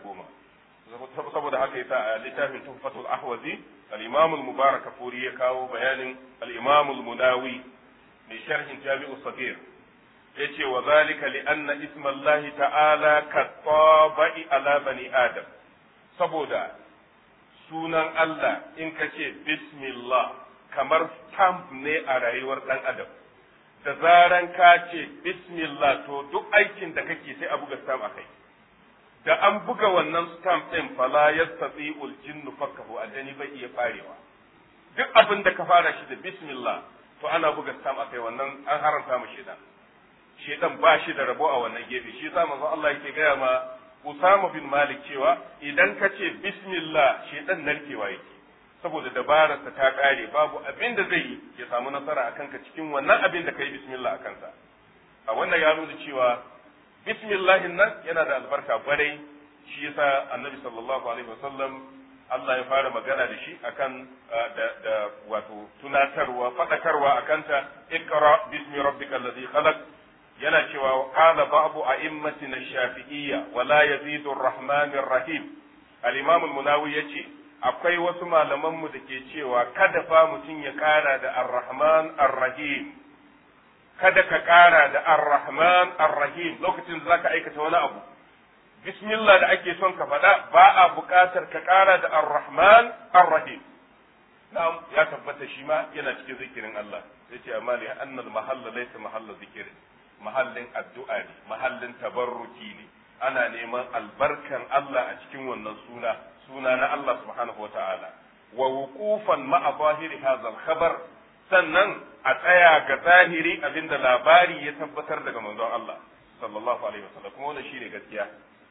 saboda haka yasa a littafin tuhfatul ahwazi al-imam al-mubarak furi ya kawo bayanin al-imam al-munawi mai sharhin jami'u sagir yace wa zalika li anna isma Allah ta'ala katabai ala bani adam saboda sunan Allah in ka ce bismillah kamar stamp ne a rayuwar dan adam da zaran ka ce bismillah to duk aikin da kake sai a buga stamp akai da an buga wannan stamp din fala yastati'ul jinnu fakkahu aljani bai iya farewa duk abin da ka fara shi da bismillah to ana buga stamp akai wannan an haranta mu shedan shedan ba shi da rabo a wannan gefe shi yasa manzo Allah yake gaya ma Usama bin Malik cewa idan ka ce bismillah shedan narkewa yake saboda dabararsa ta kare babu abin da zai yi ya samu nasara a kanka cikin wannan abin da ka yi bismillah a kansa a wannan ya nuna cewa bismillahin nan yana da albarka kwarai shi yasa annabi sallallahu alaihi wasallam Allah ya fara magana da shi akan da, da wato tunatarwa fadakarwa akanta ikra bismi rabbikal ladhi khalaq yana cewa qala ba'du a'immatina shafi'iyya wa la yazidu ar-rahmanir rahim al-imam al-munawi yace akwai wasu malaman mu dake cewa kada fa mutum ya kara da ar-rahman ar-rahim kada ka kara da ar-rahman ar-rahim lokacin da zaka aikata wani abu bismillah da ake son ka faɗa ba a buƙatar ka kara da ar-rahman ar-rahim na'am ya tabbata shi ma yana cikin zikirin Allah sai ce amma li anna al mahalla laysa mahalla zikr mahallin addu'a ne mahallin tabarruki ne ana neman albarkan Allah a cikin wannan suna suna na Allah subhanahu wa ta'ala wa wuqufan ma'a zahiri hadha al-khabar sannan a tsaya ga zahiri abinda labari ya tabbatar daga manzon Allah sallallahu alaihi wasallam kuma wannan shine gaskiya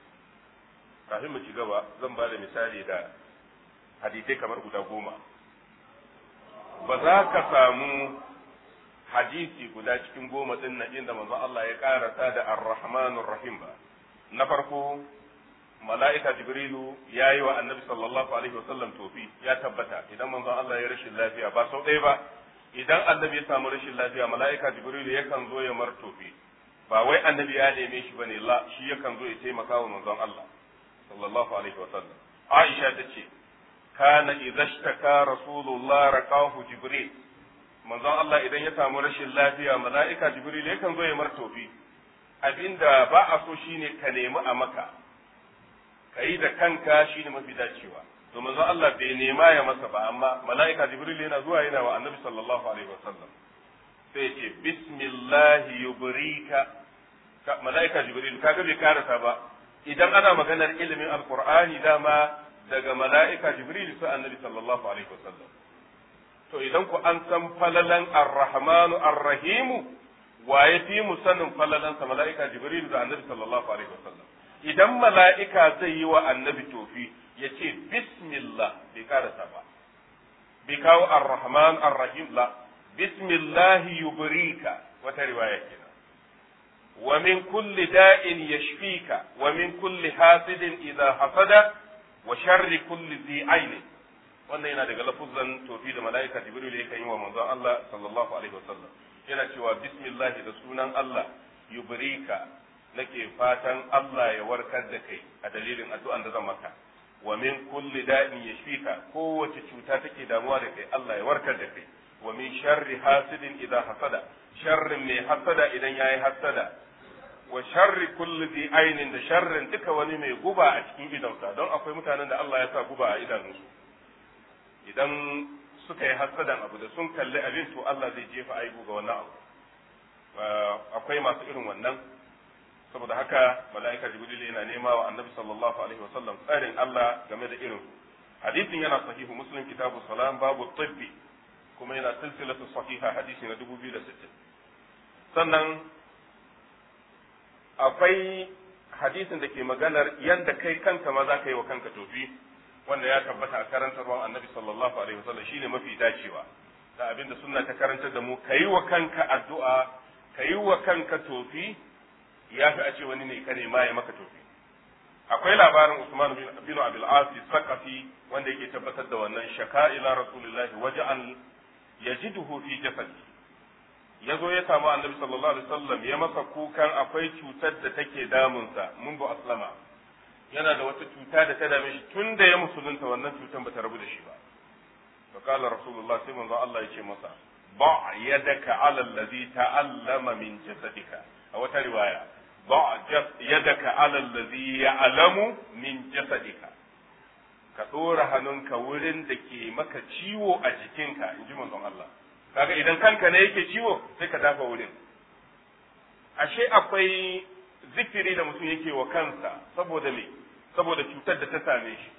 kafin mu ci gaba zan ba da misali da hadisai kamar guda goma ba za ka samu hadisi guda cikin goma din nan inda manzon Allah ya karasa da ar-rahmanur rahim ba na farko mala'ika jibrilu ya yi wa annabi sallallahu alaihi wasallam tofi ya tabbata idan manzon Allah ya rashin lafiya ba sau ɗaya ba idan annabi ya samu rashin lafiya mala'ika jibrilu yakan zo ya mar tofi ba wai annabi ya neme shi bane la shi yakan zo ya taimaka wa manzon Allah sallallahu alaihi wasallam Aisha ta ce kana idza ishtaka rasulullah raqahu jibril manzon Allah idan ya samu rashin lafiya mala'ika jibril yakan zo ya mar tofi abinda ba a so shine ka nemi a maka ka yi da kanka shine mafi dacewa to manzon Allah bai nema ya masa ba amma mala'ika jibril yana zuwa yana wa annabi sallallahu alaihi wasallam sai ce bismillah yubrika mala'ika jibril kaga bai karasa ba idan ana maganar ilimin alqur'ani dama daga mala'ika jibril sai annabi sallallahu alaihi wasallam to idan ku an san falalan ar-rahmanu ar-rahimu wa ya fi mu sanin falalansa mala'ika jibril da annabi sallallahu alaihi wasallam idan mala'ika zai yi wa annabi tofi ya ce bismillah bai karasa ba bai kawo ar-rahman ar-rahim la bismillah yubrika wata riwaya kenan wa min kulli da'in yashfika wa min kulli hasidin idha hasada wa sharri kulli dhi aini wannan yana daga lafuzan tofi da mala'ika jibril yake yi wa manzon Allah sallallahu alaihi wasallam yana cewa bismillah da sunan Allah yubrika nake fatan Allah ya warkar da kai a dalilin addu'an da zan maka wa min kulli da'in yashfika kowace cuta take damuwa da kai Allah ya warkar da kai wa min sharri hasidin idan hasada sharrin mai hasada idan yayi hasada wa sharri kulli dhi ainin da sharrin duka wani mai guba a cikin idonsa don akwai mutanen da Allah ya sa guba a idanunsu idan suka yi hasadan abu da sun kalli abin to Allah zai jefa aibu ga wannan abu akwai masu irin wannan saboda haka mala'ika jibril yana nema wa annabi sallallahu alaihi wasallam tsarin Allah game da irin hadisin yana sahihu muslim kitabu salam babu tibbi kuma yana silsilatu sahiha hadisi na 2060 sannan akwai hadisin da ke maganar yanda kai kanka ma za ka yi wa kanka tofi wanda ya tabbata a karantarwar annabi sallallahu alaihi wasallam shine mafi dacewa da abinda sunna ta karantar da mu ka yi wa kanka addu'a ka yi wa kanka tofi ya fi a ce wani ne ka nema ya maka tofi akwai labarin Usman bin Abil Asi Saqafi wanda yake tabbatar da wannan shaka ila Rasulullahi waja'an yajiduhu fi jasadi yazo ya samu Annabi sallallahu alaihi wasallam ya masa kukan akwai cutar da take damunsa mun bu aslama yana da wata cuta da ta dame shi tun da ya musulunta wannan cutar bata rabu da shi ba fa qala Rasulullah sai manzo Allah ya ce masa ba yadaka ala allazi ta'allama min jasadika a wata riwaya ضع يدك على الذي يعلم من جسدك ka ɗora hannunka wurin da ke maka ciwo a jikinka in ji manzon Allah kaga idan kanka ne yake ciwo sai ka dafa wurin ashe akwai zikiri da mutum yake wa kansa saboda me saboda cutar da ta same shi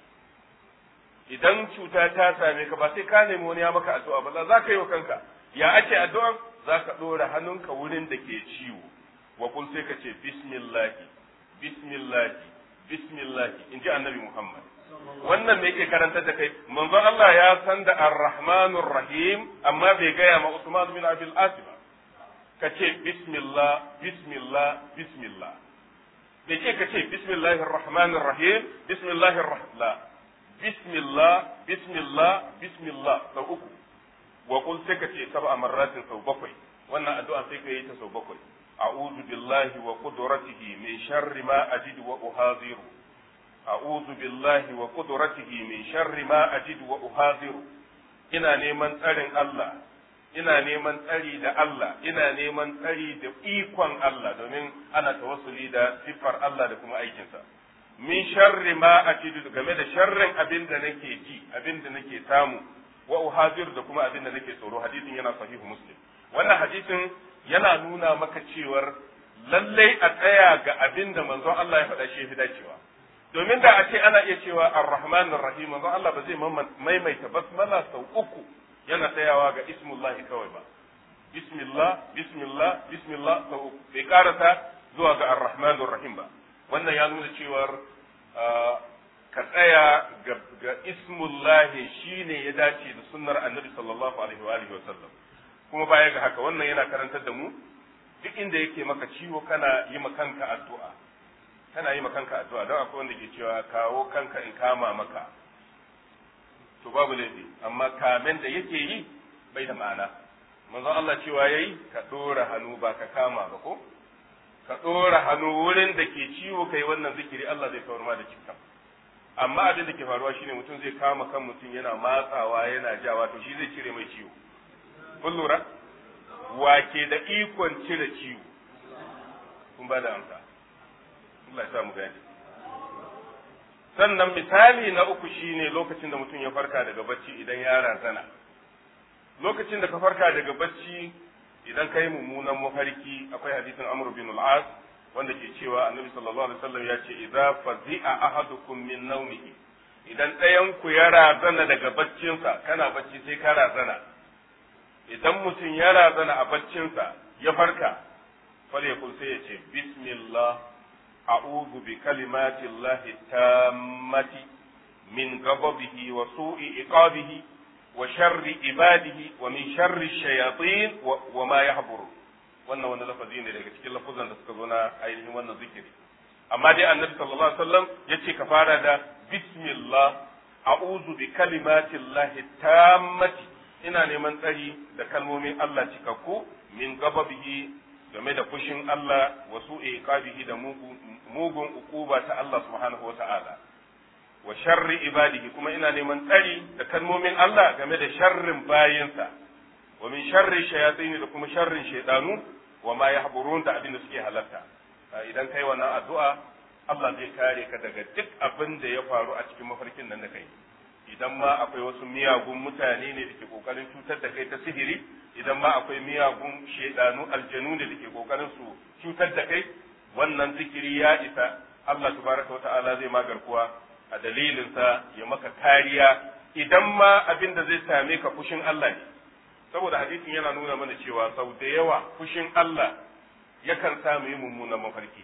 idan cuta ta same ka ba sai ka nemi wani ya maka addu'a ba za ka yi wa kanka ya ake addu'a za ka ɗora hannunka wurin da ke ciwo wa kun sai ka ce bismillahi bismillahi bismillahi in ji annabi Muhammad wannan me yake karantar da kai manzon Allah ya san da ar-rahmanur rahim amma bai gaya ma Usman bin Abil As ba ka ce bismillah bismillah bismillah bai ce ka ce bismillahir rahmanir rahim bismillahir rahman bismillah bismillah bismillah sau uku wa kun sai ka ce sab'a marratin sau bakwai wannan addu'a sai ka yi ta sau bakwai أعوذ بالله وقدرته من شر ما أجد وأحاذر أعوذ بالله وقدرته من شر ما أجد وأحاذر ina neman tsarin Allah ina neman tsari da Allah ina neman tsari da ikon Allah domin ana tawassuli da siffar Allah da kuma aikinsa min sharri ma ajidu game da sharrin abin da nake ji abin da nake samu wa uhazir da kuma abin da nake tsoro hadisin yana sahihu muslim wannan hadisin yana nuna maka cewar lallai a tsaya ga abin da manzon Allah ya faɗa shi fi dacewa domin da a ce ana iya cewa ar-rahman ar-rahim manzon Allah ba zai maimaita basmala sau uku yana tsayawa ga ismullahi kawai ba bismillah bismillah bismillah sau uku bai karata zuwa ga ar-rahman ar-rahim ba wannan ya nuna cewar ka tsaya ga ismullahi shine ya dace da sunnar annabi sallallahu alaihi wa alihi wa sallam kuma baya ga haka wannan yana karantar da mu duk inda yake maka ciwo kana yi ma kanka addu'a kana yi ma kanka addu'a don akwai wanda ke cewa kawo kanka in kama maka to babu laifi amma kamen da yake yi bai da ma'ana manzon Allah cewa yayi ka dora hannu ba ka kama ba ko ka dora hannu wurin da ke ciwo kai wannan zikiri Allah zai kawar ma da cikin amma abin da ke faruwa shine mutum zai kama kan mutum yana matsawa yana jawa to shi zai cire mai ciwo kun lura wake da ikon cire ciwo kun ba da amsa Allah ya sa mu gani sannan misali na uku shine lokacin da mutum ya farka daga bacci idan ya razana lokacin da ka farka daga bacci idan ka yi mummunan mafarki akwai hadisin Amr bin al-As wanda ke cewa Annabi sallallahu alaihi wasallam ya ce idza fazi'a ahadukum min nawmihi idan ɗayan ku ya razana daga baccinsa kana bacci sai ka razana idan mutum ya razana a baccinsa ya farka falyakul sai ya ce bismillah a'udhu bi kalimati llahi tammati min ghadabihi wa su'i iqabihi wa sharri ibadihi wa min sharri shayatin wa ma yahburu wannan wani lafazi ne daga cikin lafuzan da suka zo na ainihin wannan zikiri amma dai annabi sallallahu alaihi wasallam yace ka fara da bismillah a'udhu bi kalimati llahi tammati ina neman tsari da kalmomin Allah cikakku min gababihi game da fushin Allah wa su'i iqabihi da mugun ukuba ta Allah subhanahu wata'ala wa sharri ibadihi kuma ina neman tsari da kalmomin Allah game da sharrin bayinsa wa min sharri shayatin da kuma sharrin shaydanu wa ma yahburun da abin da suke halarta idan kai wannan addu'a Allah zai kare ka daga duk abin da ya faru a cikin mafarkin nan da kai idan ma akwai wasu miyagun mutane ne da ke kokarin cutar da kai ta sihiri idan ma akwai miyagun shedanu aljanu ne da ke kokarin su cutar da kai wannan zikiri ya isa Allah tabaraka wa ta'ala zai magarkuwa a dalilin sa ya maka kariya idan ma abin da zai same ka fushin Allah ne saboda hadisin yana nuna mana cewa sau da yawa fushin Allah yakan sa mu yi mummunan mafarki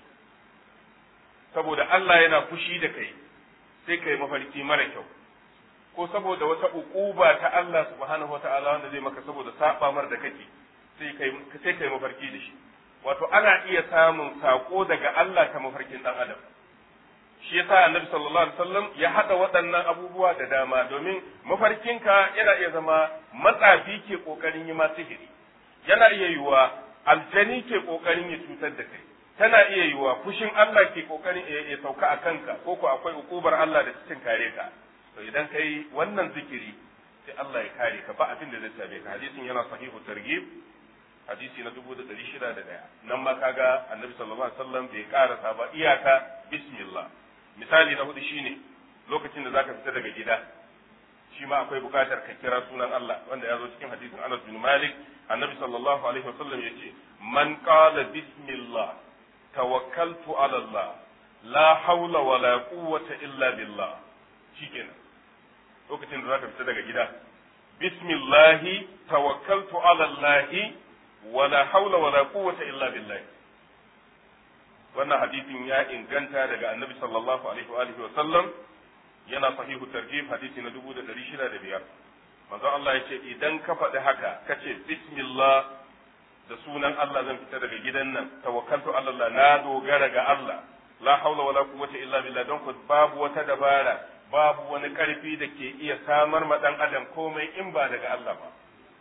saboda Allah yana fushi da kai sai kai mafarki mara kyau ko saboda wata uquba ta Allah subhanahu wataala wanda zai maka saboda saba mar da kake sai kai sai kai mafarki da shi wato ana iya samun sako daga Allah ta mafarkin dan adam shi yasa annabi sallallahu alaihi wasallam ya hada waɗannan abubuwa da dama domin mafarkinka yana iya zama matsafi ke kokarin yi ma sihiri yana iya yiwa aljani ke kokarin ya cutar da kai tana iya yiwa fushin Allah ke kokarin ya sauka a kanka ko ko akwai ukubar Allah da cikin kare ka to idan kai wannan zikiri sai Allah ya kare ka ba abin da zai same ka hadisin yana sahihu targhib hadisi na dubu da ɗari shida da ɗaya nan ma kaga annabi sallallahu alaihi wasallam bai karasa ba iyaka bismillah misali na hudu shine lokacin da zaka fita daga gida shi ma akwai bukatar ka kira sunan Allah wanda ya zo cikin hadisin Anas bin Malik annabi sallallahu alaihi wasallam yace man qala bismillah tawakkaltu ala Allah la hawla wala quwwata illa billah shikenan lokacin da zaka fita daga gida bismillahi tawakkaltu ala Allah wala hawla wala quwwata illa billah wannan hadisin ya inganta daga annabi sallallahu alaihi wa alihi wa sallam yana sahihu tarjih hadisi na 1605 manzo Allah ya ce idan ka faɗi haka kace bismillah da sunan Allah zan fita daga gidan nan tawakkaltu ala Allah na dogara ga Allah la haula wala quwwata illa billah don ku babu wata dabara babu wani karfi da ke iya samar ma dan adam komai in ba daga Allah ba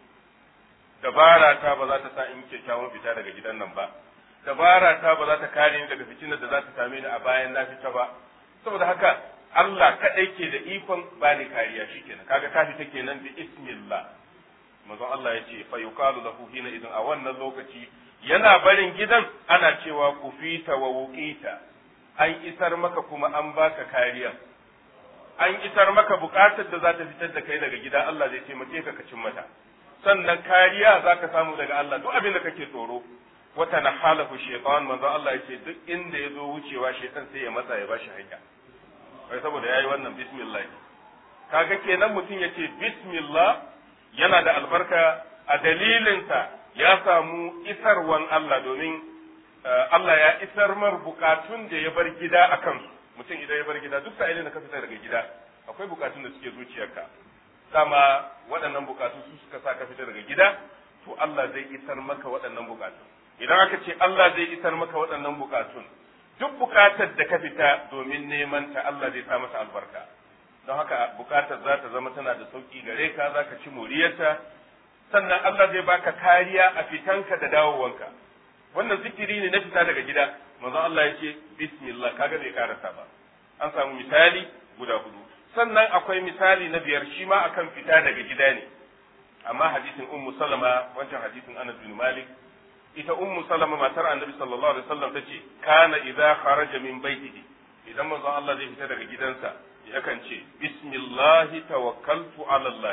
dabara ta ba za ta sa in kyakkyawan fita daga gidan nan ba dabara ta ba za ta kare ni daga fitinar da za ta same ni a bayan na fita ba saboda haka Allah kaɗai ke da ikon bani kariya shikenan kaga ka fita kenan bi ismillah manzon Allah ya ce fa yuqalu lahu hina idan a wannan lokaci yana barin gidan ana cewa kufita wa wuqita an isar maka kuma an baka kariya an isar maka bukatar da za ta fitar da kai daga gida Allah zai taimake ka ka cin mata sannan kariya za ka samu daga Allah duk abin da kake tsoro wata na halafu shaitan manzo Allah ya ce duk inda ya zo wucewa shaitan sai ya matsa ya bashi hanya wai saboda yayi wannan bismillah kaga kenan mutum ya ce bismillah yana da albarka a dalilinsa ya samu isarwan Allah domin Allah ya isar mar bukatun da ya bar gida a kansu mutum idan ya bar gida duk sa'ilin da ka fita daga gida akwai bukatun da suke zuciyarka dama waɗannan bukatu su suka sa ka fita daga gida to Allah zai isar maka waɗannan bukatun idan aka ce Allah zai isar maka waɗannan bukatun duk bukatar da ka fita domin neman ta Allah zai sa masa albarka don haka bukatar za ta zama tana da sauki gare ka za ka ci moriyarta sannan Allah zai baka kariya a fitanka da dawowanka wannan zikiri ne na fita daga gida manzon Allah ya ce bismillah kaga bai karasa ba an samu misali guda hudu sannan akwai misali na biyar shi ma akan fita daga gida ne amma hadisin ummu salama wancan hadisin Anas bin Malik ita ummu salama matar annabi sallallahu alaihi wasallam tace kana idza kharaja min baitihi idan manzon Allah zai fita daga gidansa yakan ce bismillah tawakkaltu ala Allah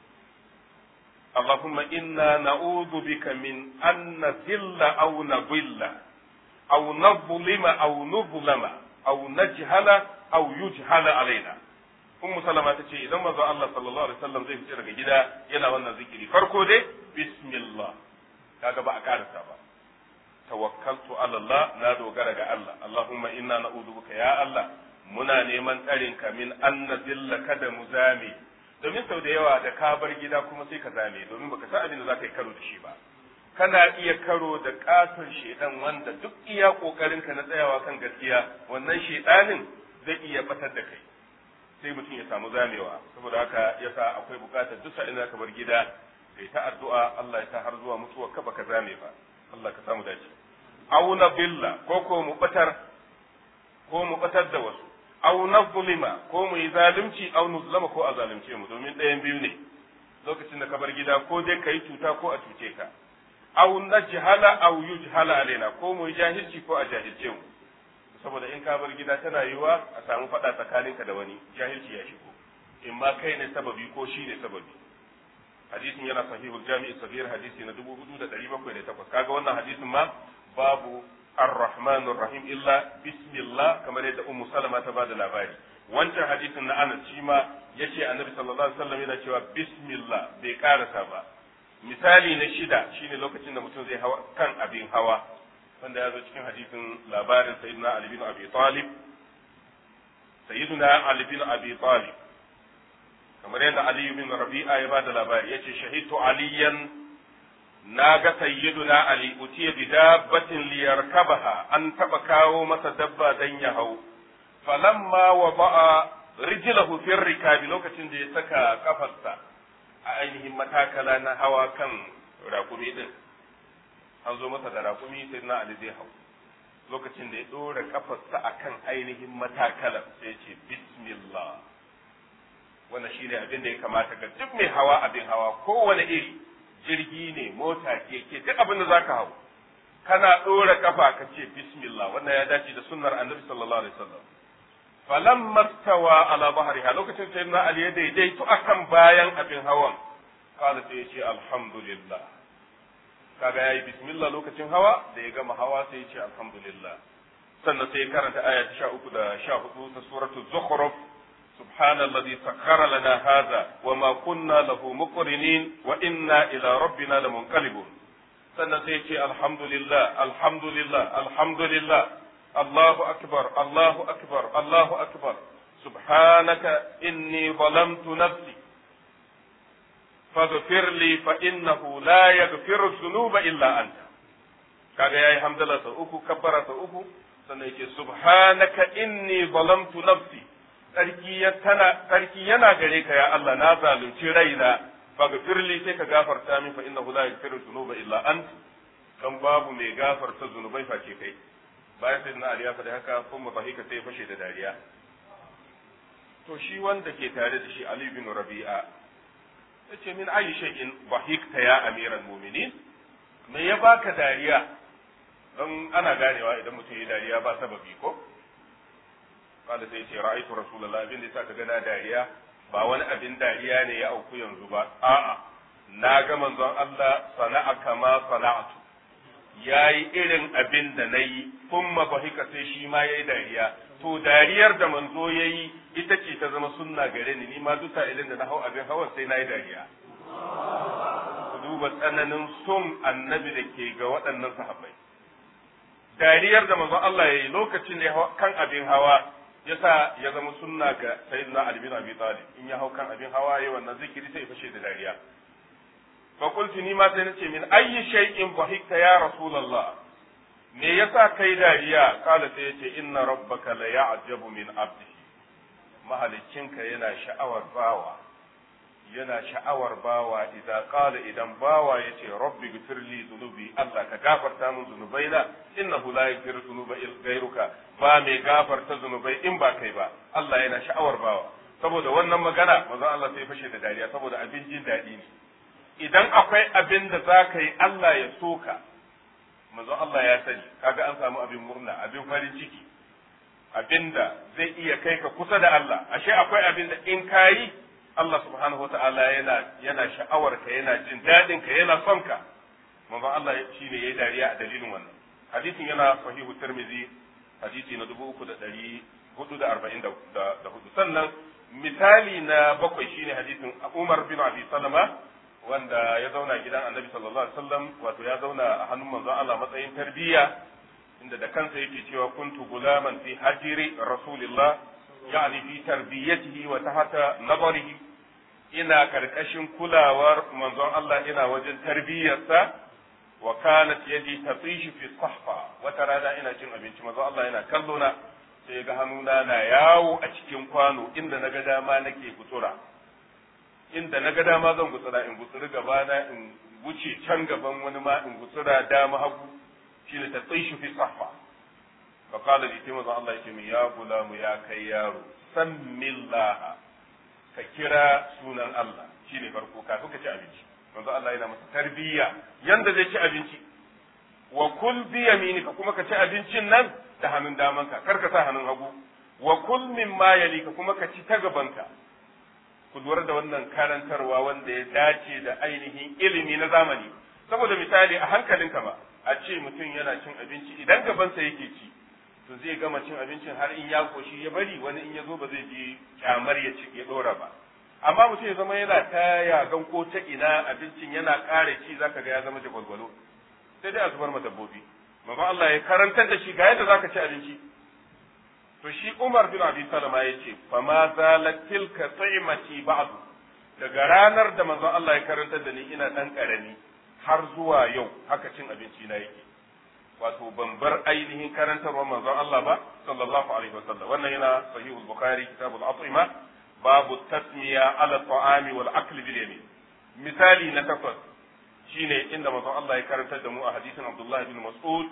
اللهم إنا نعوذ بك من أن نذل أو نضل أو نظلم أو نظلم أو نجهل أو يجهل علينا ummu salama ta ce idan manzo Allah sallallahu alaihi wasallam zai fice daga gida yana wannan zikiri farko dai bismillah kaga ba a karasa ba tawakkaltu ala Allah na dogara ga Allah Allahumma inna na'udhu bika ya Allah muna neman tsarin ka min an nadilla kada mu zame domin sau da yawa da ka bar gida kuma sai ka zame domin baka san abin da zaka yi karo da shi ba kana iya karo da katon shedan wanda duk iya kokarin ka na tsayawa kan gaskiya wannan shedanin zai iya batar da kai sai mutum ya samu zamewa saboda haka yasa akwai bukatar duk sa'in ka bar gida kai ta addu'a Allah ya sa har zuwa mutuwa ka baka zame ba Allah ka samu dace aw billa ko ko mu batar ko mu batar da wasu aw nazlima ko mu yi zalunci aw nuzlama ko a zalunce mu domin ɗayan biyu ne lokacin da ka bar gida ko dai kai cuta ko a cuce ka aw najhala aw yujhala alaina ko mu yi jahilci ko a jahilce mu saboda in ka bar gida tana yiwa a samu faɗa tsakaninka da wani jahilci ya shigo in ma kai ne sababi ko shi ne sababi hadisin yana sahihul jami'i sabir hadisi na 4708 kaga wannan hadisin ma babu ar-rahman rahim illa bismillah kamar yadda ummu salama ta bada labari wancan hadisin na anas shi ma yace annabi sallallahu alaihi wasallam yana cewa bismillah bai karasa ba misali na shida shine lokacin da mutum zai hawa kan abin hawa wanda ya zo cikin hadisin labarin sayyidina Ali bin Abi Talib sayyidina Ali bin Abi Talib kamar yadda Ali bin Rabi'a ya bada labari yace shahidtu aliyan na ga sayyiduna Ali utiya bi dabbatin liyarkabaha an taba kawo masa dabba dan ya hau falamma wada'a rijlahu fi rikabi lokacin da ya saka kafarsa a ainihin matakala na hawa kan rakumi din an zo masa da raƙumi sai na Ali zai hau lokacin da ya ɗora kafarsa a kan ainihin matakalar sai ya ce bismillah wannan shi ne abin da ya kamata ga duk mai hawa abin hawa kowane iri jirgi ne mota keke duk abin da zaka hau kana ɗora kafa ka ce bismillah wannan ya dace da sunnar annabi sallallahu alaihi wasallam falamma stawa ala bahriha lokacin sai na Ali ya daidaito akan bayan abin hawan kala sai ya ce alhamdulillah kaga yayi bismillah lokacin hawa da ya gama hawa sai ya ce alhamdulillah sannan sai ya karanta aya ta 13 da 14 ta suratu zukhruf سبحان الذي سخر لنا هذا وما كنا له مقرنين وإنا إلى ربنا لمنقلبون sannan sai ce alhamdulillah alhamdulillah alhamdulillah Allahu akbar Allahu akbar Allahu akbar subhanaka inni zalamtu nafsi faghfir li fa innahu la yaghfiru dhunuba illa anta kaga yayi hamdala sau uku kabbara sau uku sannan yake subhanaka inni zalamtu nafsi sarki ya tana sarki yana gare ka ya Allah na zalunci raina faghfir li sai ka gafarta min fa innahu la yaghfiru dhunuba illa ant dan babu mai gafarta zunubai face kai bayan sai na Ali ya faɗi haka kuma bahika sai ya fashe da dariya to shi wanda ke tare da shi Ali bin Rabi'a yace min ayi shay'in bahikta ya amiral mu'minin me ya baka dariya don ana ganewa idan mutum ya dariya ba sababi ko kada sai ce ra'aytu rasulullah abin da yasa ka ga dariya ba wani abin dariya ne ya auku yanzu ba a'a na ga manzon Allah sana'a kama sana'atu yayi irin abin da nayi kuma bahika sai shi ma yayi dariya to dariyar da manzo yayi ita ce ta zama sunna gare ni ni ma duk sa'ilin da na hau abin hawan sai nayi dariya ku duba tsananin son annabi da ke ga waɗannan sahabbai dariyar da manzon Allah yayi lokacin da kan abin hawa yasa ya zama sunna ga sayyidina Ali bin Abi Talib in ya hau kan abin hawa yayi wannan zikiri sai fashe da dariya fa qultu ni ma sai nace min ayyi shay'in dhahikta ya rasulullah me yasa kai dariya kala sai yace inna rabbaka la ya'jabu min abdihi mahalicinka yana sha'awar bawa yana sha'awar bawa idan qala idan bawa yace rabbi ghfirli dhunubi Allah ka gafarta min zunubaina innahu la yaghfiru dhunuba ghayruka ba mai gafarta zunubai in ba kai ba Allah yana sha'awar bawa saboda wannan magana manzo Allah sai fashe da dariya saboda abin jin daɗi ne idan akwai abin da za ka yi Allah ya soka manzo Allah ya sani kaga an samu abin murna abin farin ciki abin da zai iya kai ka kusa da Allah ashe akwai abin da in ka yi Allah subhanahu wata'ala yana yana sha'awar ka yana jin daɗin ka yana son ka manzo Allah shi ne yayi dariya a dalilin wannan hadisin yana sahihu tirmidhi hadisi na dubu uku da ɗari hudu da arba'in da hudu sannan misali na bakwai shine hadisin Umar bin Abi Salama wanda ya zauna gidan Annabi sallallahu alaihi wasallam wato ya zauna a hannun manzon Allah matsayin tarbiyya inda da kansa yake cewa kuntu gulaman fi hajiri rasulillah yani fi tarbiyatihi wa tahta nazarihi ina karkashin kulawar manzon Allah ina wajen tarbiyyarsa wa kanat yadi tatishu fi sahfa wata rana ina cin abinci manzon Allah yana kallo na sai ga hannuna na yawo a cikin kwano inda naga dama nake gutsura inda naga dama zan gutsura in gutsuri gaba na in wuce can gaban wani ma in gutsura dama hagu shine tatishu fi sahfa fa qala li timu Allah yake min ya gulamu ya kai yaro sammillaha ka kira sunan Allah shine farko kafin ka ci abinci manzo Allah yana masa tarbiyya yanda zai ci abinci wa kul bi yaminika kuma ka ci abincin nan da hannun damanka kar ka sa hannun hagu wa kul mimma yalika kuma ka ci ta gabanka ku lura da wannan karantarwa wanda ya dace da ainihin ilimi na zamani saboda misali a hankalinka ba a ce mutum yana cin abinci idan gabansa yake ci to zai gama cin abincin har in ya koshi ya bari wani in ya zo ba zai ji kyamar ya ci ya dora ba amma mutum ya zama yana ta yagan ko ta ina abincin yana ƙara ci zaka ga ya zama jagwalgwalo sai dai a zubar ma dabbobi mamman Allah ya karantar da shi ga yadda zaka ci abinci to shi Umar bin Abi Salama ya ce fa ma zalat tilka ta'imati ba'du daga ranar da manzon Allah ya karantar da ni ina dan karami har zuwa yau haka cin abinci na yake wato ban bar ainihin karantarwar manzon Allah ba sallallahu alaihi wasallam wannan yana sahihul bukhari kitabul at'ima babu tasmiya ala ta'ami wal akli bil yamin misali na takwas shine inda manzon Allah ya karantar da mu a hadisin Abdullah bin Mas'ud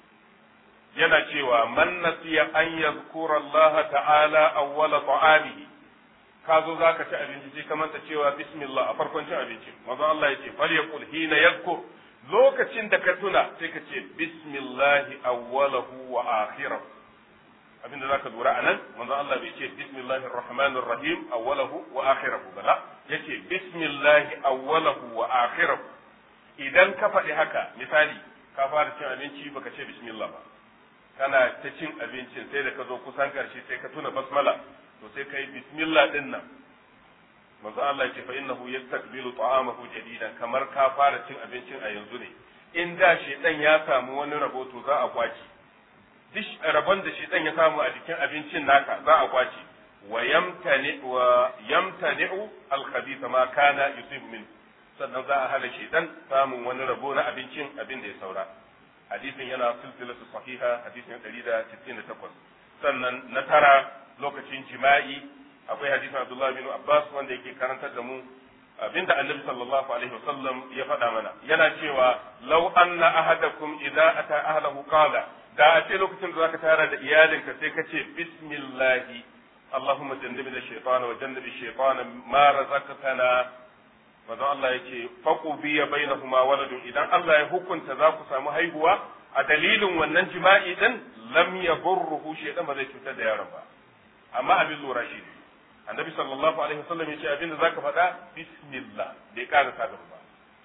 yana cewa man nasiya an yazkura Allah ta'ala awwala ta'amihi ka zo za ka ci abinci sai ka manta cewa bismillah a farkon cin abinci manzon Allah ya ce fal yaqul hina yadhkur lokacin da ka tuna sai ka ce bismillah awwalahu wa akhirahu abinda zaka lura anan manzon Allah bai ce bismillahir rahmanir rahim awwalahu wa akhirahu ba la yace bismillah awwalahu wa akhirahu idan ka faɗi haka misali ka fara cin abinci baka ce bismillah ba kana ta cin abincin sai da ka zo kusan karshe sai ka tuna basmala to sai kai bismillah din nan manzo Allah ya ce fa innahu yastakbilu ta'amahu jadidan kamar ka fara cin abincin a yanzu ne in da shedan ya samu wani rabo to za a kwaci duk rabon da shedan ya samu a jikin abincin naka za a kwaci wa yamtani wa yamtani'u al-khabitha ma kana yusibu min sannan za a hana shedan samun wani rabo na abincin abin da ya saura hadisin yana silsilatu sahiha hadisin 168 sannan na tara lokacin jima'i akwai hadisin Abdullah bin Abbas wanda yake karantar da mu abinda Annabi sallallahu alaihi wasallam ya faɗa mana yana cewa law anna ahadakum idza ata ahlahu qala da a ce lokacin da zaka tara da iyalinka sai ka ce bismillah Allahumma jannibna shaytana wa jannibi shaytana ma razaqtana manzo Allah yake faqu biya bainahuma waladun idan Allah ya hukunta za ku samu haihuwa a dalilin wannan jima'i din lam yadurruhu shaytan ba zai cutar da yaron ba amma abin lura shi ne annabi sallallahu alaihi wasallam yace abin da zaka faɗa bismillah bai ƙara sa ba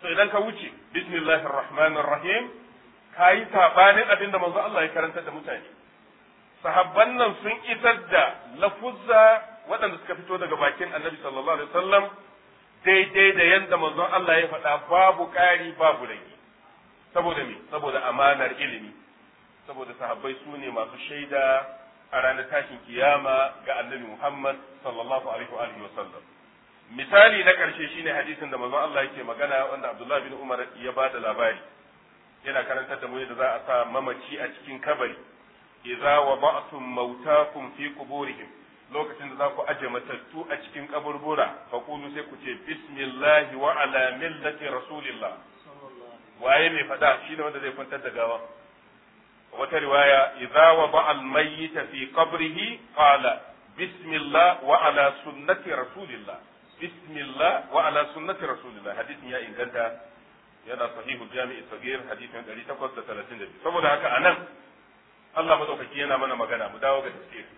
to idan ka wuce bismillahir rahmanir rahim kayi sabanin abin da manzo Allah ya karanta da mutane sahabban nan sun isar da lafuzza waɗanda suka fito daga bakin annabi sallallahu alaihi wasallam daidai da yadda manzon Allah ya faɗa babu ƙari babu rage saboda me saboda amanar ilimi saboda sahabbai su ne masu shaida a ranar tashin kiyama ga annabi Muhammad sallallahu alaihi wa alihi wasallam misali na ƙarshe shine hadisin da manzon Allah yake magana wanda Abdullah bin Umar ya ba da labari yana karantar da mu yadda za a sa mamaci a cikin kabari idza wada'tum mautakum fi quburihim lokacin da za ku aje matattu a cikin kaburbura fa kulu sai ku ce bismillah wa ala millati rasulillah waye mai fada shine wanda zai kwantar da gawa wata riwaya idza wada'a al-mayyita fi qabrihi qala bismillah wa ala sunnati rasulillah bismillah wa ala sunnati rasulillah hadisin ya inganta yana sahihu jami'i sagir hadisin 832 saboda haka anan Allah madaukaki yana mana magana mu dawo ga tafsiri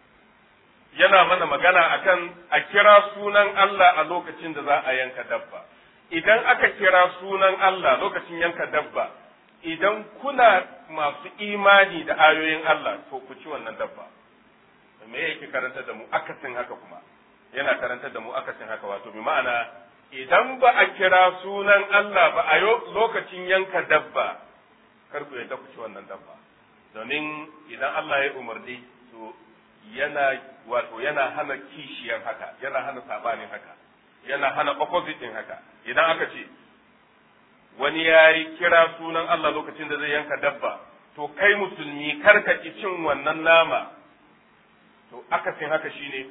yana mana magana akan a kira sunan Allah a lokacin da za a yanka dabba idan aka kira sunan Allah lokacin yanka dabba idan kuna masu imani da ayoyin Allah to ku ci wannan dabba me yake karanta da mu akasin haka kuma yana karanta da mu akasin haka wato bi ma'ana idan ba a kira sunan Allah ba a lokacin yanka dabba kar ku yadda ku ci wannan dabba domin idan Allah ya umarni to yana wato yana hana kishiyar haka yana hana sabanin haka yana hana opposite din haka idan aka ce wani ya yi kira sunan Allah lokacin da zai yanka dabba to kai musulmi kar ka ki cin wannan nama to akasin haka shine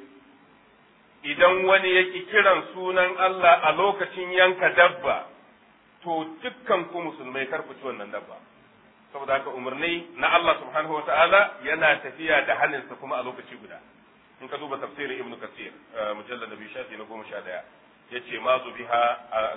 idan wani ya ki kiran sunan Allah a lokacin yanka dabba to dukkan ku musulmai kar ku ci wannan dabba saboda haka umarni na Allah subhanahu wataala yana tafiya da haninsa kuma a lokaci guda in ka duba tafsirin ibnu kasir mujallad nabi shafi na goma sha daya yace ma biha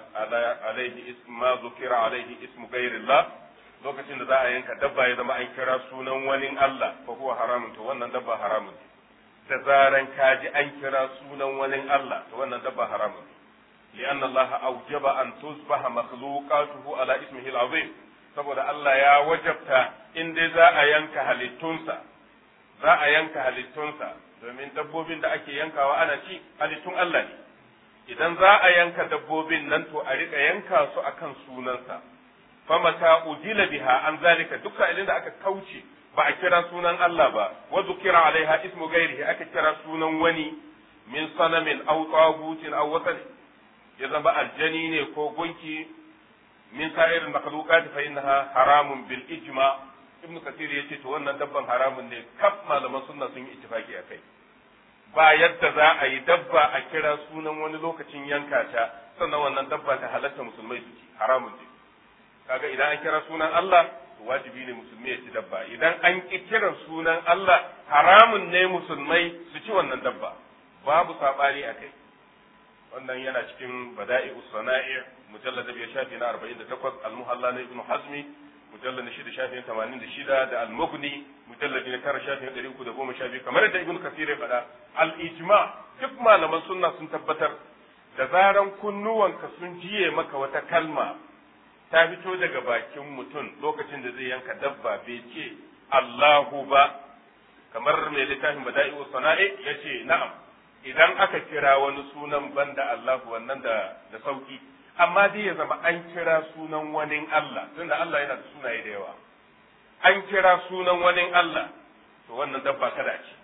alaihi ism ma zukira alaihi ismu ghairillah lokacin da za a yanka dabba ya zama an kira sunan wani Allah fa huwa haramun to wannan dabba haramun da zaran ka ji an kira sunan wani Allah to wannan dabba haramun لأن الله أوجب أن تصبح مخلوقاته على اسمه العظيم saboda Allah ya wajabta in dai za a yanka halittunsa za a yanka halittunsa domin dabbobin da ake yankawa ana ci halittun Allah ne idan za a yanka dabbobin nan to a rika yanka su akan sunansa famata udila biha an zalika duk sa'ilin da aka kauce ba a kira sunan Allah ba wa zukira alaiha ismu ghairihi aka kira sunan wani min sanamin aw tagutin aw wasal ya zama aljani ne ko gunki min sa'irin makhluqat fa innaha haramun bil ijma ibnu kathir yace to wannan dabban haramun ne kaf malaman sunna sun yi ittifaki akai ba yadda za a yi dabba a kira sunan wani lokacin yanka ta sannan wannan dabba ta halatta musulmai su ci haramun ne kaga idan an kira sunan Allah wajibi ne musulmi ya ci dabba idan an ki kiran sunan Allah haramun ne musulmai su ci wannan dabba babu sabani akai wannan yana cikin bada'i sana'i mujallad biyar shafi na 48 al-muhalla na ibnu hazmi mujallad na shida shafi na 86 da al-mughni mujallad na tara shafi na 312 kamar da ibnu kasir ya faɗa al-ijma duk malaman sunna sun tabbatar da zaran kunnuwanka sun jiye maka wata kalma ta fito daga bakin mutum lokacin da zai yanka dabba bai ce Allahu ba kamar mai littafin bada'i sana'i yace na'am idan aka kira wani sunan banda Allah wannan da da sauki amma dai ya zama an kira sunan wani Allah tunda Allah yana da sunaye da yawa an kira sunan wani Allah to wannan dabba kada ce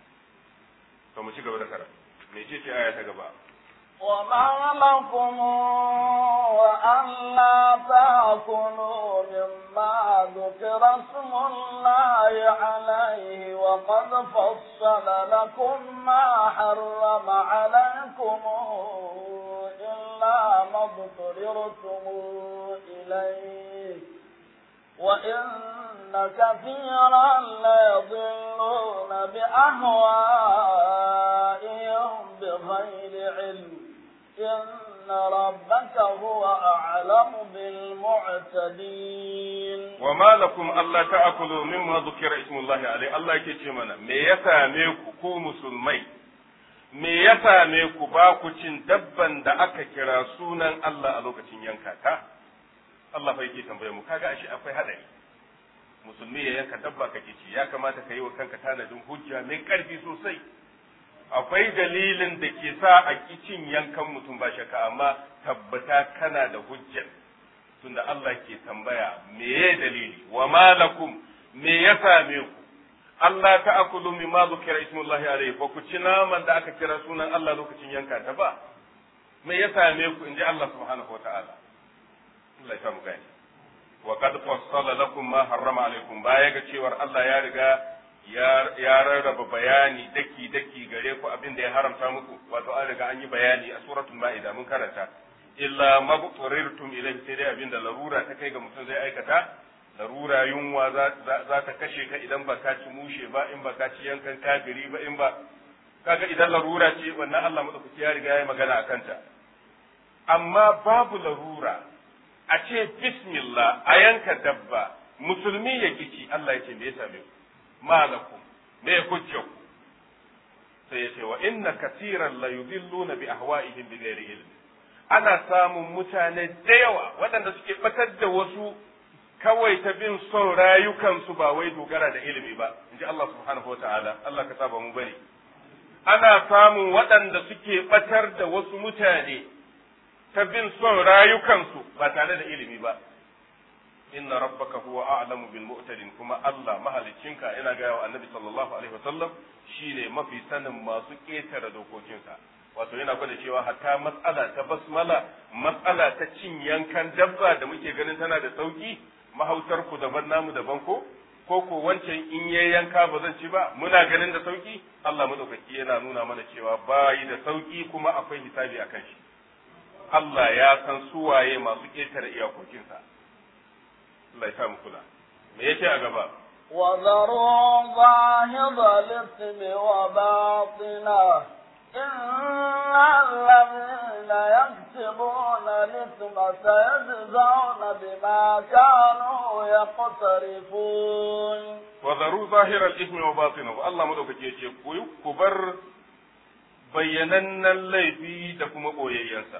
to mu ci gaba da karatu me ce ce aya ta gaba وما لكم ألا تأكلوا مما ذكر اسم الله عليه وقد فصل لكم ما حرم عليكم إلا ما اضطررتم إليه وإن كثيرا ليضلون بأهوائهم بغير علم إن ربك هو أعلم بالمعتدين وما لكم ألا تأكلوا مما ذكر اسم الله عليه الله yake mana me ya same ku ku musulmai me ya same ku ba ku cin dabban da aka kira sunan Allah a lokacin yanka ta Allah fa yake tambaye mu kaga ashe akwai hadari musulmi ya yanka dabba kake ci ya kamata ka yi wa kanka tanadin hujja mai karfi sosai akwai dalilin da ke sa a cin yankan mutum ba shakka amma tabbata kana da hujjar tunda Allah ke tambaya meye dalili wa malakum me ya same ku Allah ta akulu mimma zukira ismullahi alayhi ba ku ci naman da aka kira sunan Allah lokacin yanka ta ba me ya same ku inji Allah subhanahu wataala Allah ya samu gani wa qad fassala lakum ma harrama alaykum baya ga cewar Allah ya riga ya rarraba bayani daki daki gare ku abin da ya haramta muku wato an riga an yi bayani a suratul ma'ida mun karanta illa mabturirtum ilayhi sai dai abin da larura ta kai ga mutum zai aikata larura yunwa za ta kashe ka idan ba ka ci mushe ba in ba ka ci yankan kagiri ba in ba kaga idan larura ce wannan Allah madaukaki ya riga ya magana akan ta amma babu larura a ce bismillah a yanka dabba musulmi ya kici Allah ya ce me ya same ku malakum me hujja ku sai ya ce wa inna katiran la yudilluna bi ahwa'ihim bi ghairi ilm ana samun mutane da yawa waɗanda suke batar da wasu kawai ta bin son rayukansu ba wai dogara da ilimi ba in ji Allah subhanahu wa ta'ala Allah ka saba mu bari ana samun waɗanda suke batar da wasu mutane ta bin son rayukansu ba tare da ilimi ba inna rabbaka huwa a'lamu bil mu'tadin kuma Allah mahaliccinka yana ga wa annabi sallallahu alaihi wasallam shine mafi sanin masu ketare dokokinsa wato yana gwada cewa hatta matsala ta basmala matsala ta cin yankan dabba da muke ganin tana da sauki mahautar ku daban namu daban ko ko ko wancan in yayi yanka ba zan ci ba muna ganin da sauki Allah madaukaki yana nuna mana cewa bayi da sauki kuma akwai hisabi akan shi Allah ya san suwaye masu ketare iyakokinsa Allah ya mu kula me yake a gaba وذروا ظاهر الإثم وباطنه إن الذين يكسبون الإثم سيجزون بما كانوا يقترفون وذروا ظاهر الإثم وباطنه الله مدوكake yace ku ku bar bayyanannen laifi da kuma boyayyensa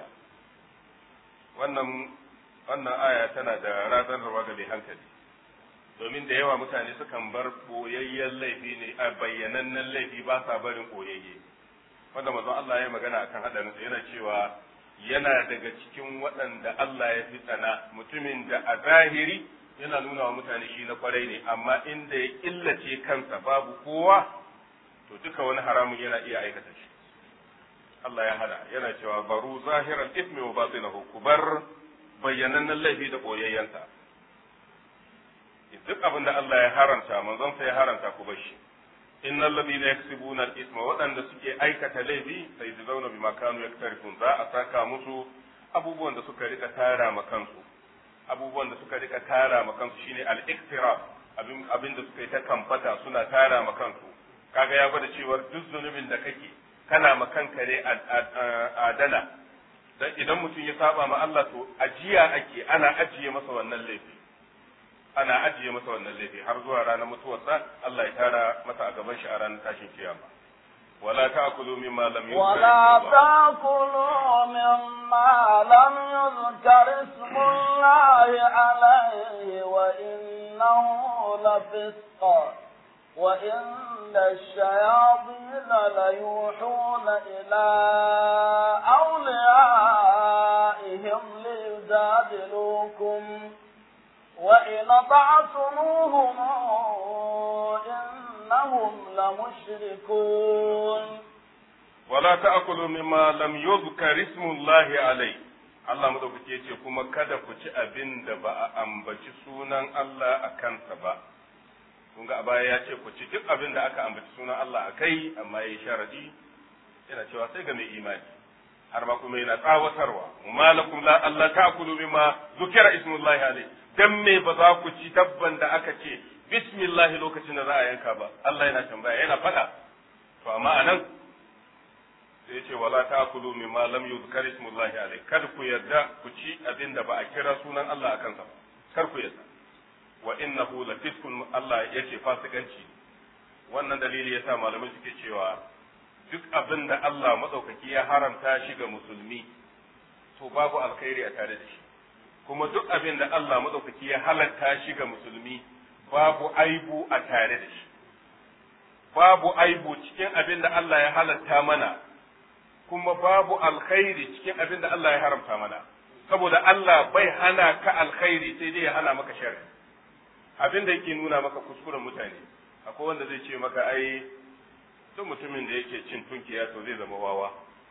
wannan wannan aya tana da razanarwa ga mai hankali domin da yawa mutane sukan bar boyayyen laifi ne a bayyanannen laifi ba sa barin boyayye wanda manzon Allah ya magana akan hadarinsa yana cewa yana daga cikin waɗanda Allah ya fi tsana mutumin da a zahiri yana nuna wa mutane shi na kwarai ne amma inda ya killace kansa babu kowa to duka wani haramun yana iya aikata shi Allah ya hada yana cewa baru zahiran ismi wa batinahu ku bar bayyanannen laifi da koyayyansa duk abin da Allah ya haramta manzon sa ya haramta ku bar shi innal ladina yaksibuna al-isma waɗanda suke aikata laifi sai su zauna bima kanu yaktarifun za a saka musu abubuwan da suka rika tara ma kansu abubuwan da suka rika tara ma kansu shine al-iktiraf abin abin da suka yi ta kamfata suna tara ma kansu kaga ya gwada cewa duk zunubin da kake kana ma kanka ne adana dan idan mutum ya saba ma Allah to ajiya ake ana ajiye masa wannan laifi ana ajiye masa wannan laifi har zuwa ranar mutuwarsa Allah ya tara masa a gaban shi a ranar tashin kiyama ولا تأكلوا مما لم يذكر ولا تأكلوا مما لم يذكر اسم الله عليه وإنه لفسق وإن الشياطين ليوحون إلى أوليائهم ليجادلوكم وإن أطعتموهم إنهم لمشركون ولا تأكلوا مما لم يذكر اسم الله عليه Allah madaukake ya ce kuma kada ku ci abin da ba a ambaci sunan Allah a kansa ba. Kun ga a baya ya ce ku ci duk abin da aka ambaci sunan Allah a kai amma ya yi sharadi yana cewa sai ga mai imani. Har ma kuma yana tsawatarwa. Malakum la Allah ta'kulu mimma zukira ismullahi alaihi. Dan me ba za ku ci dabban da aka ce bismillahi lokacin da za a yanka ba. Allah yana tambaya yana faɗa. To amma anan sai ce wala ta'kulu mimma lam yuzkar ismullahi alayh kar ku yarda ku ci abin da ba a kira sunan Allah a kansa ba kar ku yarda wa innahu la fiskun Allah yace fasikanci wannan dalili yasa malamai suke cewa duk abin da Allah madaukaki ya haramta shi ga musulmi to babu alkhairi a tare da shi kuma duk abin da Allah madaukaki ya halatta shi ga musulmi babu aibu a tare da shi babu aibu cikin abin da Allah ya halatta mana kuma babu alkhairi cikin abin da Allah ya haramta mana saboda Allah bai hana ka alkhairi sai dai ya hana maka sharri abin da yake nuna maka kuskuren mutane akwai wanda zai ce maka ai duk mutumin da yake cin tunkiya to zai zama wawa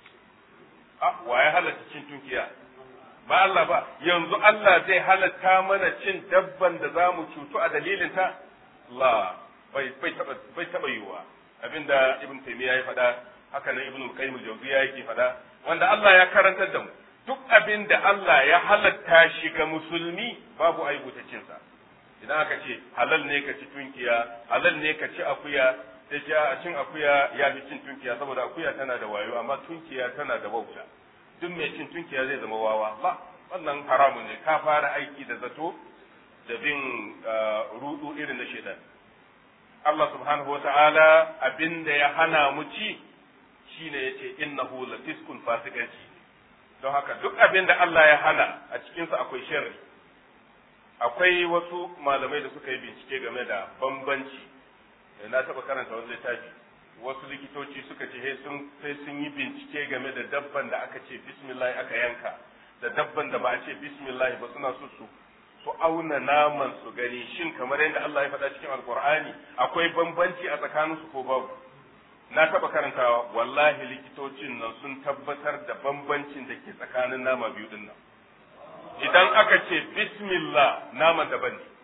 a wa ya halatta cin tunkiya ba Allah ba yanzu Allah zai halatta mana cin dabban da za mu cutu a dalilinta la bai bai taba bai taba yiwa abinda ibn taymiya ya faɗa haka nan ibn qayyim al-jawziyya yake faɗa wanda Allah ya karantar da mu duk abin da Allah ya halatta shi ga musulmi babu aibu ta cin sa idan aka ce halal ne ka ci tunkiya halal ne ka ci akuya sai ce a cin akuya ya fi cin tunkiya saboda akuya tana da wayo amma tunkiya tana da wauta duk mai cin tunkiya zai zama wawa ba wannan haramun ne ka fara aiki da zato da bin rudu irin na shedan Allah subhanahu wata'ala abin da ya hana mu ci shine yace innahu lafiskun fasikanci don haka duk abin da Allah ya hana a cikinsa akwai sharri akwai wasu malamai da suka yi bincike game da bambanci na taɓa karanta wani littafi wasu likitoci suka ce sai sun yi bincike game da dabban da aka ce bismillah aka yanka da dabban da ba a ce bismillah ba suna so su su auna naman su gani shin kamar yadda Allah ya faɗa cikin alkur'ani akwai bambanci a tsakanin su ko babu na taɓa karantawa wallahi likitocin nan sun tabbatar da bambancin da ke tsakanin nama biyu din nan idan aka ce bismillah naman daban ne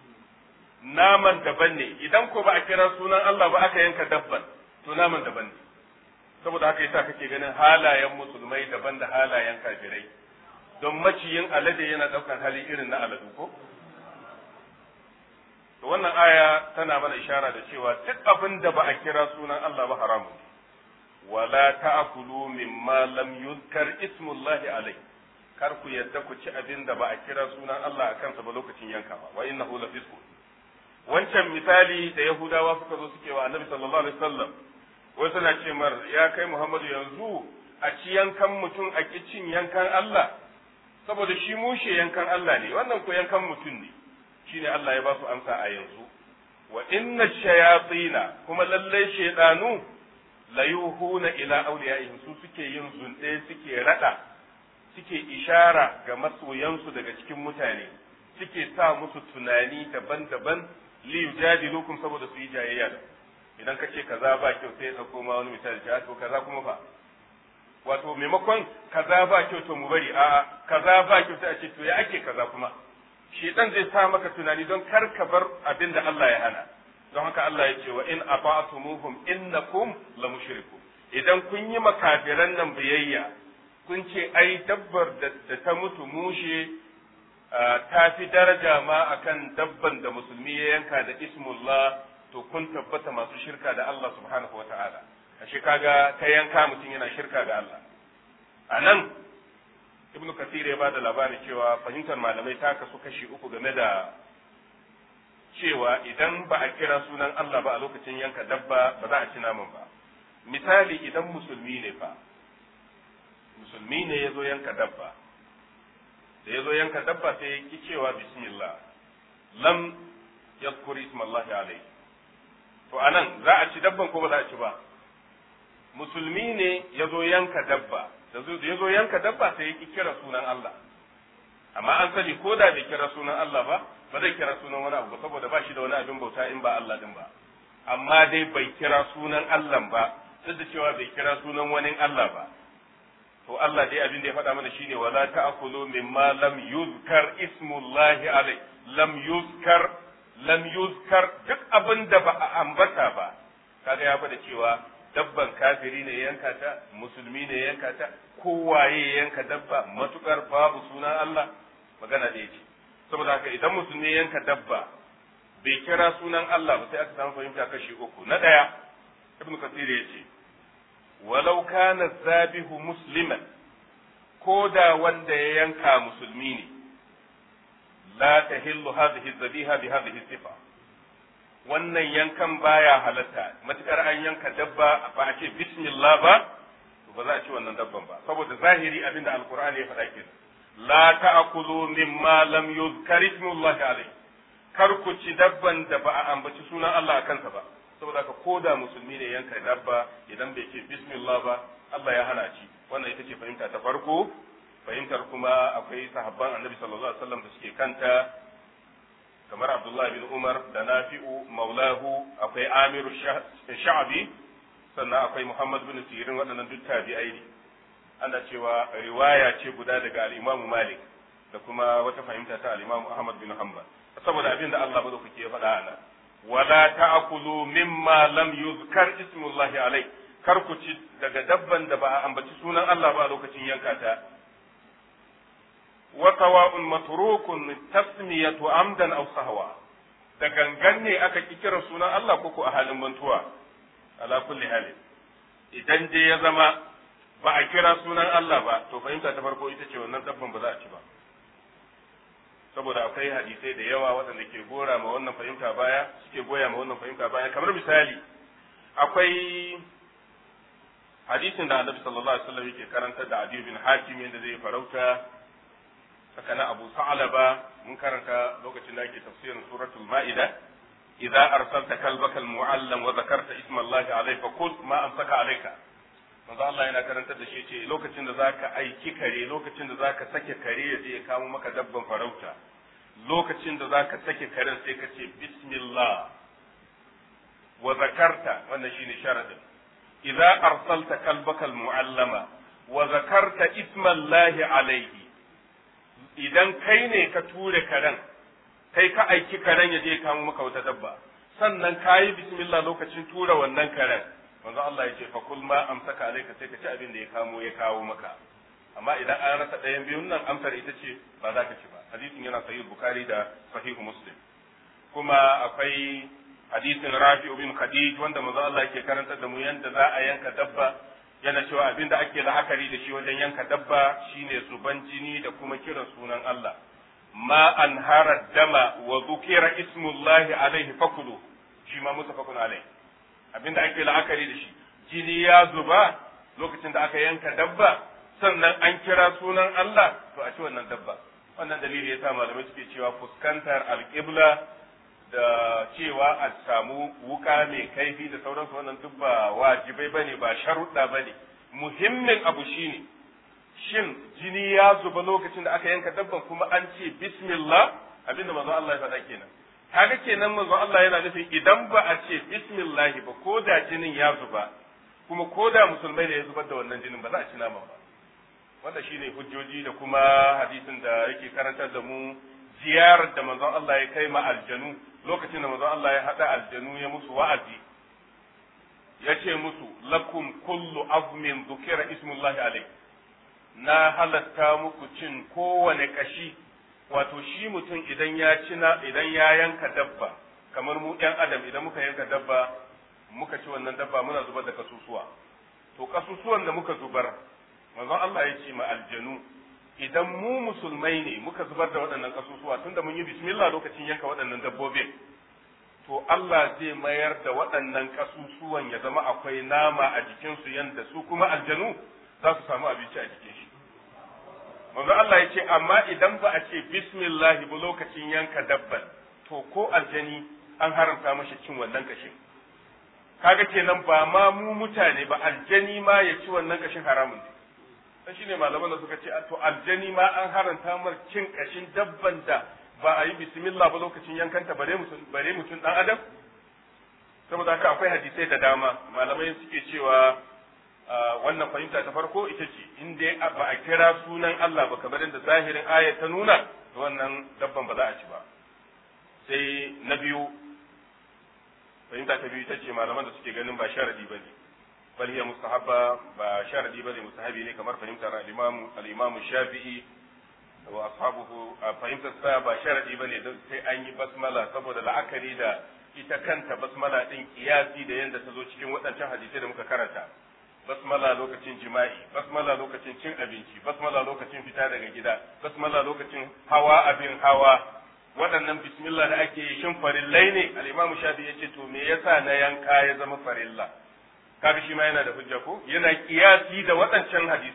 naman daban ne idan ko ba a kira sunan Allah ba aka yanka dabban to naman daban ne saboda haka yasa kake ganin halayen musulmai daban da halayen kafirai don maciyin alade yana daukan hali irin na aladu ko to wannan aya tana mana ishara da cewa duk abin da ba a kira sunan Allah ba haramu wala ta'kulu mimma lam yuzkar ismullahi alayhi kar ku yadda ku ci abin da ba a kira sunan Allah a kansa ba lokacin yanka ba wa innahu lafisqun wancan misali da Yahudawa suka zo suke wa Annabi sallallahu alaihi wasallam wai suna ce mar ya kai Muhammadu yanzu a ci yankan mutum a ki cin yankan Allah saboda shi mushe yankan Allah ne wannan ko yankan mutum ne shine Allah ya ba su amsa a yanzu wa inna shayatina kuma lallai shaydanu la yuhuna ila awliyaihim su suke yin zunde suke rada suke ishara ga masoyansu daga cikin mutane suke sa musu tunani daban-daban li yujadilukum saboda su yi jayayya da idan ka ce kaza ba kyau sai ya dauko ma wani misali ce to kaza kuma fa wato maimakon kaza ba kyau to mu bari a kaza ba kyau sai a ce to ya ake kaza kuma shedan zai sa maka tunani don kar ka bar abin da Allah ya hana don haka Allah ya ce wa in ata'tumuhum innakum la mushrikun idan kun yi makafiran nan biyayya kun ce ai dabbar da ta mutu mushe ta fi daraja ma akan dabban da musulmi ya yanka da ismullah to kun tabbata masu shirka da Allah subhanahu wa ta'ala ashe kaga ta yanka mutum yana shirka ga Allah a nan ibnu kasir ya bada labarin cewa fahimtar malamai ta kasu kashi uku game da cewa idan ba a kira sunan Allah ba a lokacin yanka dabba ba za a ci naman ba misali idan musulmi ne fa musulmi ne ya zo yanka dabba da ya zo yanka dabba sai ya ki cewa bismillah lam yadhkur ismallahi alayhi to anan za a ci dabban ko ba za a ci ba musulmi ne ya zo yanka dabba da ya zo yanka dabba sai ya ki kira sunan Allah amma an sani ko da bai kira sunan Allah ba ba zai kira sunan wani abu saboda ba shi da wani abin bauta in ba Allah din ba amma dai bai kira sunan Allah ba duk da cewa bai kira sunan wani Allah ba to Allah dai abin da ya faɗa mana shine wala ta'kulu mimma lam yuzkar ismullahi alai lam yuzkar lam yuzkar duk abin da ba a ambata ba kaga ya faɗa cewa dabban kafiri ne yanka ta musulmi ne yanka ta kowaye yanka dabba matukar babu sunan Allah magana da yake saboda haka idan musulmi yanka dabba bai kira sunan Allah ba sai aka samu fahimta kashi uku na ɗaya ibnu kasir ya ce walau kana zabihu musliman ko da wanda ya yanka musulmi ne la tahillu hadhihi zabiha bi hadhihi sifa wannan yankan baya halatta matukar an yanka dabba ba a ce bismillah ba to ba za a ci wannan dabban ba saboda zahiri abinda alqur'ani ya faɗa kenan la ta'kulu mimma lam yuzkar ismullahi alayhi kar ku ci dabban da ba a ambaci sunan Allah a kansa ba saboda haka ko da musulmi ne yanka dabba idan bai ce bismillah ba Allah ya hana ci wannan ita ce fahimta ta farko fahimtar kuma akwai sahabban annabi sallallahu alaihi wasallam da suke kanta kamar Abdullah bin Umar da Nafi'u maulahu akwai Amiru Sha'bi sannan akwai Muhammad bin Sirin waɗannan duk tabi'ai ne ana cewa riwaya ce guda daga al-Imam Malik da kuma wata fahimta ta al-Imam Ahmad bin Hanbal saboda abin da Allah madaukake ya faɗa ana wala ta'kulu mimma lam yuzkar ismullahi alai kar ku ci daga dabban da ba a ambaci sunan Allah ba a lokacin yanka ta wa sawa'un matrukun tasmiyatu amdan aw sahwa da gangan ne aka ki kira sunan Allah ko a halin mantuwa ala kulli hali idan dai ya zama ba a kira sunan Allah ba to fahimta ta farko ita ce wannan dabban ba za a ci ba saboda akwai hadisai da yawa waɗanda ke gora ma wannan fahimta baya suke goya ma wannan fahimta baya kamar misali akwai hadisin da annabi sallallahu alaihi wasallam yake karanta da Adi bin Hatim yadda zai farauta haka na Abu Sa'laba mun karanta lokacin da ake tafsirin suratul Ma'ida idza arsalta kalbaka almu'allam wa dhakarta isma Allah alayhi fa kul ma amsaka alayka manzo Allah yana karantar da shi ce lokacin da zaka aiki kare lokacin da zaka sake kare ya je ya kamo maka dabban farauta lokacin da zaka sake karen sai ka ce bismillah wa zakarta wannan shine sharadin idza arsalta kalbaka almu'allama wa zakarta isma Allah alayhi idan kai ne ka ture karen kai ka aiki karen ya je ya kamo maka wata dabba sannan kayi bismillah lokacin tura wannan karen manzo Allah ya ce fa kul ma amsaka alayka sai ka ci abin da ya kamo ya kawo maka amma idan an rasa ɗayan biyun nan amsar ita ce ba za ka ci ba hadisin yana sahih bukhari da sahihu muslim kuma akwai hadisin rafi bin khadij wanda manzo Allah yake karantar da mu yanda za a yanka dabba yana cewa abin da ake la'akari da shi wajen yanka dabba shine zuban jini da kuma kiran sunan Allah ma an hara dama wa zukira ismullahi alaihi fakulu shi ma mutafakun alaihi abinda ake la'akari da shi jini ya zuba lokacin da aka yanka dabba sannan an kira sunan Allah to a ci wannan dabba wannan dalili yasa malamai suke cewa fuskantar alƙibla da cewa a samu wuka mai kaifi da sauransu wannan duk ba wajibai bane ba sharuɗa bane muhimmin abu shine shin jini ya zuba lokacin da aka yanka dabban kuma an ce bismillah abinda manzo Allah ya faɗa kenan kaga kenan manzo Allah yana nufin idan ba a ce bismillah ba ko da jinin ya zuba kuma ko da musulmai da ya zubar da wannan jinin ba za a ci naman ba wanda shine hujjoji da kuma hadisin da yake karantar da mu ziyarar da manzon Allah ya kai ma aljanu lokacin da manzon Allah ya hada aljanu ya musu wa'azi ya ce musu lakum kullu azmin dhukira ismullahi alayhi na halatta muku cin kowane kashi wato shi mutum idan ya cina idan ya yanka dabba kamar mu ɗan adam idan muka yanka dabba muka ci wannan dabba muna zubar da kasusuwa to kasusuwan da muka zubar manzon Allah ya ce ma aljanu idan mu musulmai ne muka zubar da waɗannan kasusuwa tunda mun yi bismillah lokacin yanka waɗannan dabbobin to Allah zai mayar da waɗannan kasusuwan ya zama akwai nama a jikinsu yanda su kuma aljanu za su samu abinci a jikin shi manzo Allah ya ce amma idan ba a ce bismillah ba lokacin yanka dabban to ko aljani an haramta mashi cin wannan kashin kaga kenan ba ma mu mutane ba aljani ma ya ci wannan kashin haramun ne dan shine malaman da suka ce to aljani ma an haranta mar cin kashin dabban da ba a yi bismillah ba lokacin yankanta bare mutum bare mutum dan adam saboda haka akwai hadisai da dama malamai suke cewa wannan fahimta ta farko ita ce in dai ba a kira sunan Allah ba kamar da zahirin aya ta nuna wannan dabban ba za a ci ba sai na biyu fahimta ta biyu ita ce malaman da suke ganin ba sharadi bane bal hiya mustahabba ba sharadi bane mustahabi ne kamar fahimtar al-imam al-imam Shafi'i wa ashabuhu fahimtar sa ba sharadi bane don sai an yi basmala saboda la'akari da ita kanta basmala din kiyasi da yanda ta zo cikin waɗancan hadisai da muka karanta basmala lokacin jima'i basmala lokacin cin abinci basmala lokacin fita daga gida basmala lokacin hawa abin hawa waɗannan bismillah da ake yi shin farillai ne al-imam shafi yace to me yasa na yanka ya zama farilla kaga shi ma yana da hujja ko yana kiyasi da waɗancan hadisai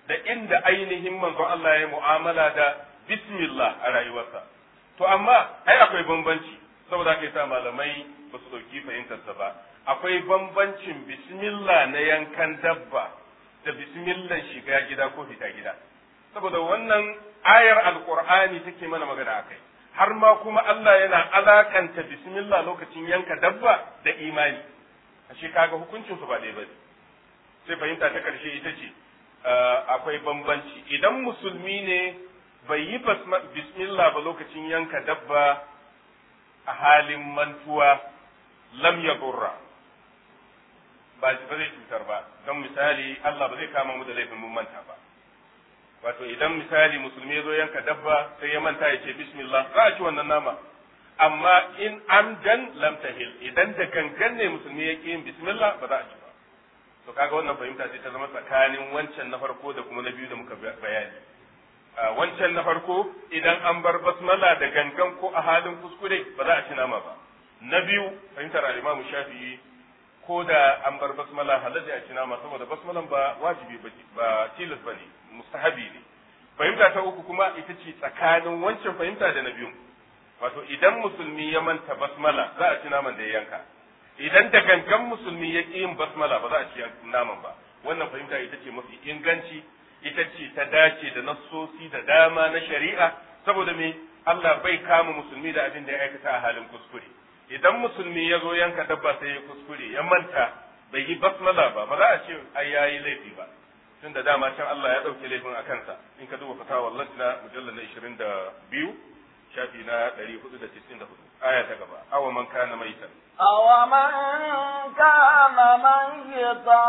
da inda ainihin manzon Allah ya mu'amala da bismillah a rayuwarsa to amma ai akwai bambanci saboda kai sa malamai ba su ɗauki fahimtarsa ba akwai bambancin bismillah na yankan dabba da bismillah shiga gida ko fita gida saboda wannan ayar alqur'ani take mana magana akai har ma kuma Allah yana alakanta bismillah lokacin yanka dabba da imani ashe kaga hukuncin su ba ɗaya bane sai fahimta ta karshe ita ce akwai bambanci idan musulmi ne bai yi bismillah ba lokacin yanka dabba a halin mantuwa lam ya gurra ba zai cutar ba don misali Allah ba zai kama mu da laifin mun manta ba wato idan misali musulmi ya zo yanka dabba sai ya manta ya ce bismillah za a ci wannan nama amma in amdan lam tahil idan da gangan ne musulmi ya yin bismillah ba za a ci ba to kaga wannan fahimta ce ta zama tsakanin wancan na farko da kuma na biyu da muka bayani wancan na farko idan an bar basmala da gangan ko a halin kuskure ba za a ci nama ba na biyu fahimtar al-Imam Shafi'i ko da an bar basmala halatta a ci nama saboda basmalan ba wajibi ba tilas bane mustahabi ne fahimta ta uku kuma ita ce tsakanin wancan fahimta da na biyu wato idan musulmi ya manta basmala za a ci naman da ya yanka idan da gangan musulmi ya ƙi yin basmala ba za a ci naman ba wannan fahimta ita ce mafi inganci ita ce ta dace da nassosi da dama na shari'a saboda me Allah bai kama musulmi da abin da ya aikata a halin kuskure idan musulmi ya zo yanka dabba sai ya kuskure ya manta bai yi basmala ba ba za a ce ai yayi laifi ba tun da dama can Allah ya ɗauke laifin a kansa in ka duba fatawa lajna mujallar na 22 shafi na 494 aya ta gaba awa man kana maitan أومن كان ميتا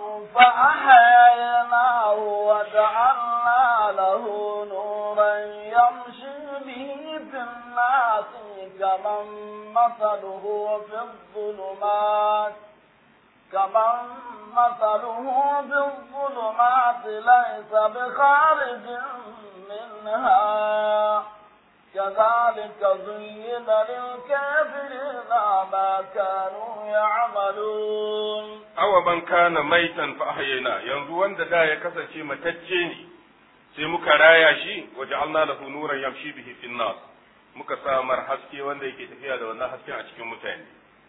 فأحييناه وجعلنا له نورا يمشي به في الناس كمن مثله في الظلمات كمن مثله بالظلمات ليس بخارج منها كذلك زين للكافرين ما كانوا يعملون awa ban kana maitan fa ahyayna yanzu wanda da ya kasance matacce ne sai muka raya shi waje Allah lahu nuran yamshi bihi fin nas muka samar haske wanda yake tafiya da wannan hasken a cikin mutane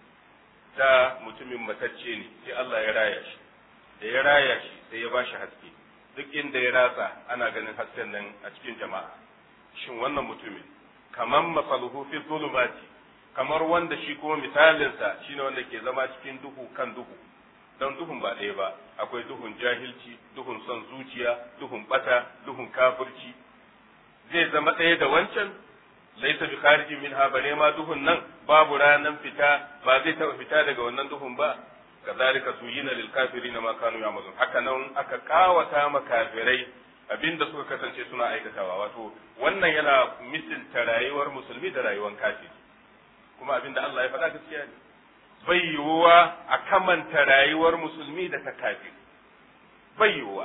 da mutumin matacce ne sai Allah ya raya shi da ya raya shi sai ya bashi haske duk inda ya ratsa ana ganin hasken nan a cikin jama'a shin wannan mutumin kamar masaluhu fi zulumati kamar wanda shi kuma misalinsa shine wanda ke zama cikin duhu kan duhu don duhun ba ɗaya ba akwai duhun jahilci duhun son zuciya duhun bata duhun kafirci zai zama ɗaya da wancan laisa bi kharijin min ha bare ma duhun nan babu ranan fita ba zai taɓa fita daga wannan duhun ba kazalika zuyina lil kafirina ma kanu ya'malun haka nan aka kawata ma kafirai abinda suka kasance suna aikatawa wato wannan yana misilta rayuwar musulmi da rayuwar kafiri kuma abinda Allah ya faɗa gaskiya ne bai yiwuwa a kamanta rayuwar musulmi da ta kafiri bai yiwuwa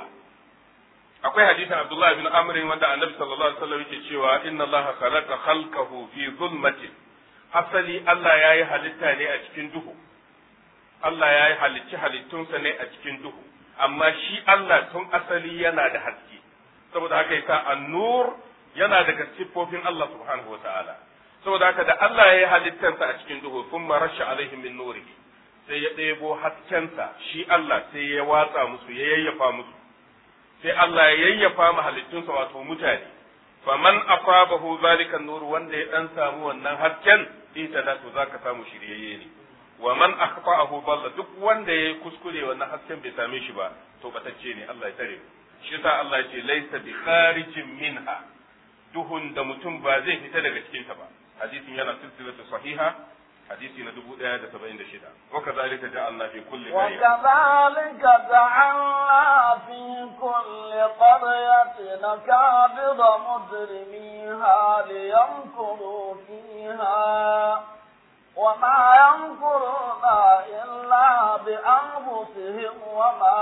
akwai hadisin Abdullah bin Amr wanda Annabi sallallahu alaihi wasallam yake cewa inna Allah khalaqa khalqahu fi zulmatin asali Allah yayi halitta ne a cikin duhu Allah yayi halicci halittunsa ne a cikin duhu amma shi Allah tun asali yana da haske saboda haka yasa an-nur yana daga siffofin Allah subhanahu wa ta'ala saboda haka da Allah ya yi halittarsa a cikin duhu sun marasha alaihim min nurihi sai ya ɗebo haskensa shi Allah sai ya watsa musu ya yayyafa musu sai Allah ya yayyafa ma halittunsa wato mutane faman asabahu zalika nur wanda ya dan samu wannan hasken ita da to zaka samu shiryayye ne wa man akhfa'ahu dalla duk wanda ya kuskure wannan hasken bai same shi ba to batacce ne Allah ya tare shi yasa Allah ya ce laysa bi kharijin minha duhun da mutum ba zai fita daga cikinta ba hadisin yana silsilatu sahiha hadisi na dubu ɗaya da saba'in da shida wa kazalika ja'alna fi kulli qarya وكذلك جعلنا في كل قرية نكابر مجرميها ليمكروا فيها وما يمكرون إلا بأنفسهم وما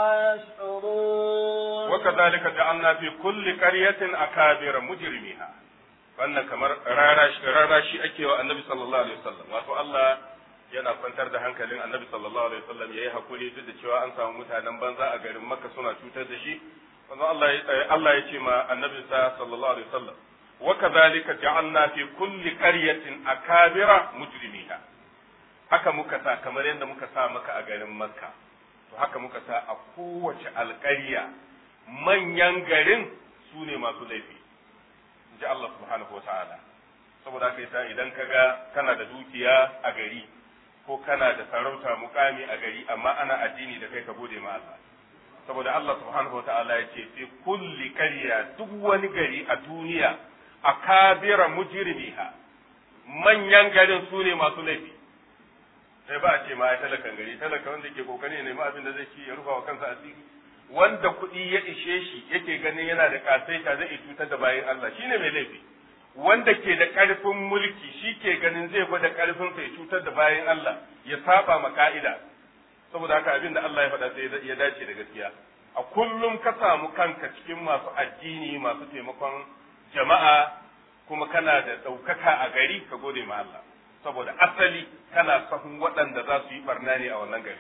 يشعرون وكذلك جعلنا في كل قرية أكابر مجرميها wannan kamar rarashi ake wa annabi sallallahu alaihi wasallam wato Allah yana kwantar da hankalin annabi sallallahu alaihi wasallam yayi hakuri duk da cewa an samu mutanen banza a garin Makka suna cutar da shi wannan Allah ya Allah ya ce ma annabi sa sallallahu alaihi wasallam wa kadhalika ja'alna fi kulli qaryatin akabira mujrimiha haka muka sa kamar yadda muka sa maka a garin makka to haka muka sa a kowace alƙarya manyan garin su ne masu laifi ji Allah subhanahu wa ta'ala saboda haka yasa idan ka ga kana da dukiya a gari ko kana da sarauta mukami a gari amma ana addini da kai ka gode ma Allah saboda Allah subhanahu wa ta'ala ya ce fi kulli qarya duk wani gari a duniya akabira mujrimiha manyan garin su ne masu laifi sai ba a ce ma ya talakan gari talaka wanda ke kokari ne ma abin da zai ci ya rufa wa kansa asiri wanda kuɗi ya ishe shi yake ganin yana da kasaita zai iya cutar da bayan Allah shine mai laifi wanda ke da ƙarfin mulki shi ke ganin zai gwada ƙarfinsa ya cutar da bayan Allah ya saba ma ka'ida saboda haka abin da Allah ya faɗa sai ya dace da gaskiya a kullum ka samu kanka cikin masu addini masu taimakon jama'a kuma kana da ɗaukaka a gari ka gode ma Allah saboda asali kana sahun waɗanda za su yi barna ne a wannan gari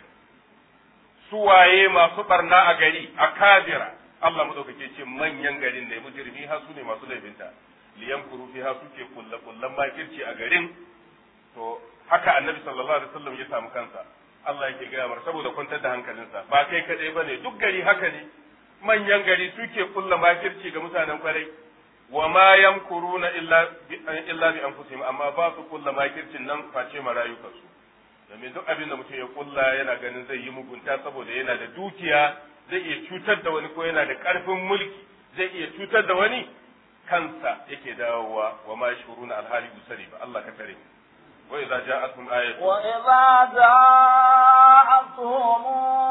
suwaye masu barna a gari a kabira Allah madaukake ce manyan garin ne mujrimi ha su ne masu laifinta liyan kuru fi ha suke kulle kullen makirci a garin to haka annabi sallallahu alaihi wasallam ya samu kansa Allah yake gaya mar saboda kwantar da hankalinsa ba kai kadai bane duk gari haka ne manyan gari suke kulle makirci ga mutanen kwarai wa ma yamkuruna illa illa bi anfusihim amma ba su kulla makircin nan face marayukansu domin duk abin da mutum ya kulla yana ganin zai yi mugunta saboda yana da dukiya zai iya cutar da wani ko yana da karfin mulki zai iya cutar da wani kansa yake dawowa wa ma yashuruna alhali usari ba Allah ka tare wa idza ja'atuhum ayatun wa idza ja'atuhum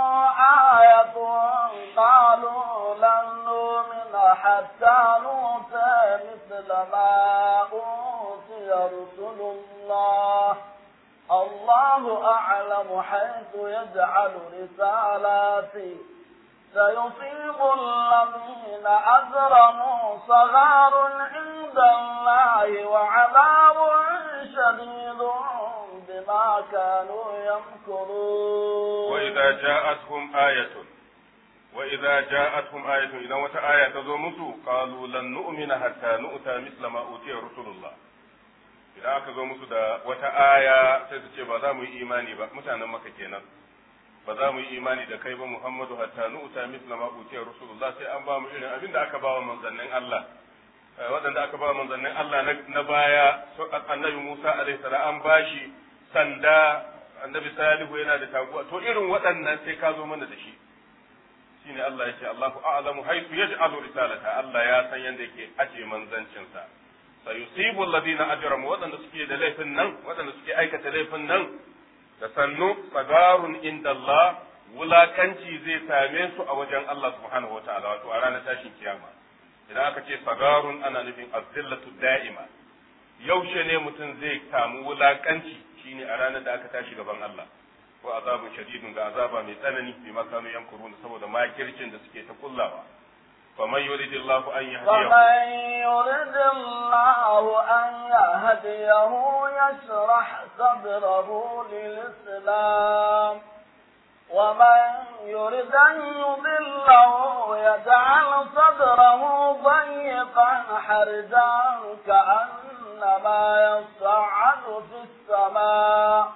ayatun qalu lan nu'mina hatta nu'ta mithla ma utiya rusulullah الله أعلم حيث يجعل رسالاته سيصيب الذين أجرموا صغار عند الله وعذاب شديد بما كانوا يمكرون وإذا جاءتهم آية وإذا جاءتهم آية إذا متى آية تزومتوا قالوا لن نؤمن حتى نؤتى مثل ما أوتي رسول الله idan aka zo musu da wata aya sai su ce ba za mu yi imani ba mutanen maka kenan ba za mu yi imani da kai ba Muhammadu hatta nu'ta misla ma utiya rasulullah sai an ba mu irin abin da aka ba wa manzannin Allah waɗanda aka ba manzannin Allah na baya annabi Musa alaihi salam an bashi sanda annabi Salihu yana da taguwa to irin waɗannan sai ka zo mana da shi shine Allah yake Allahu a'lamu haythu yaj'alu risalata Allah ya san yanda yake aje manzancinsa sayusibu alladhina ajramu waɗanda suke da laifin nan waɗanda suke aikata laifin nan da sannu sagarun inda Allah wulakanci zai same su a wajen Allah subhanahu wataala wato a ranar tashin kiyama idan aka ce sagarun ana nufin azzillatu da'ima yaushe ne mutum zai samu wulakanci shine a ranar da aka tashi gaban Allah ko azabun shadidun ga azaba mai tsanani bi makanu yankurun saboda makircin da suke ta kullawa فمن يريد الله أن يهديه فمن يريد الله أن يهديه يشرح صدره للإسلام ومن يريد أن يضله يجعل صدره ضيقا حرجا كأنما يصعد في السماء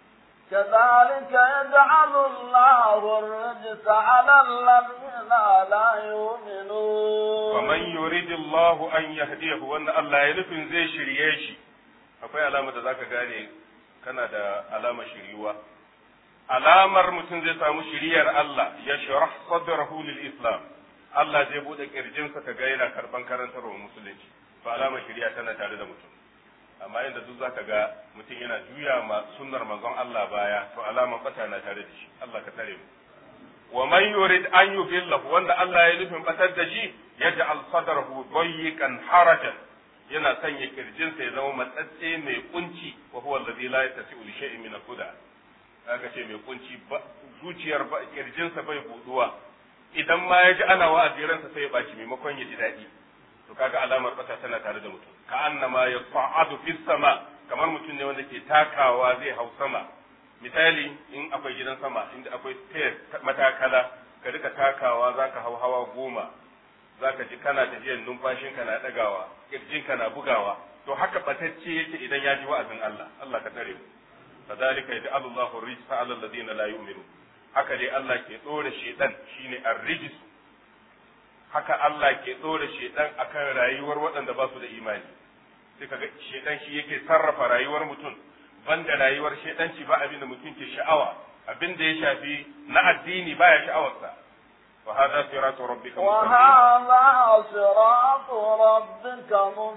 كذلك يجعل الله الرجس على الذين لا يؤمنون ومن يريد الله أن يهديه وأن الله ينفن زي شريشي akwai alamar da zaka gane kana da alamar shiriwa alamar mutum zai samu shiriyar Allah ya sharah sadrahu lil islam Allah zai bude kirjinsa ka ga yana karban karantarwa musulunci to alamar shiriya tana tare da mutum amma inda duk zaka ga mutum yana juya ma sunnar manzon Allah baya to alamar bata na tare da shi Allah ka tare mu wa man yurid an yudillahu wanda Allah ya nufin batar da shi yaj'al sadrahu dayyiqan harajan yana sanya kirjinsa ya zama matsatse mai kunci wa huwa alladhi la yastati'u li shay'in min al-huda aka ce mai kunci zuciyar kirjinsa bai buduwa idan ma ya ji ana wa'azi ransa sai ya baci maimakon ya ji daɗi to kaga alamar bata tana tare da mutum ka annama ya fa'adu fis sama kamar mutum ne wanda ke takawa zai hau sama misali in akwai gidan sama inda akwai stairs matakala ka rika takawa zaka hau hawa goma zaka ji kana tafiyar numfashinka na dagawa kirjinka na bugawa to haka batacce yake idan ya ji wa'azin Allah Allah ka tare mu kadhalika yaj'alu Allahu rijsa 'ala alladhina la yu'minun haka dai Allah ke dora shedan shine ar-rijs haka Allah ke dora shedan akan rayuwar waɗanda ba su da imani sai kaga shedan shi yake sarrafa rayuwar mutum banda rayuwar shedanci ba abin da mutum ke sha'awa abin da ya shafi na addini baya sha'awarsa وهذا صراط ربك مستقيم وهذا صراط ربك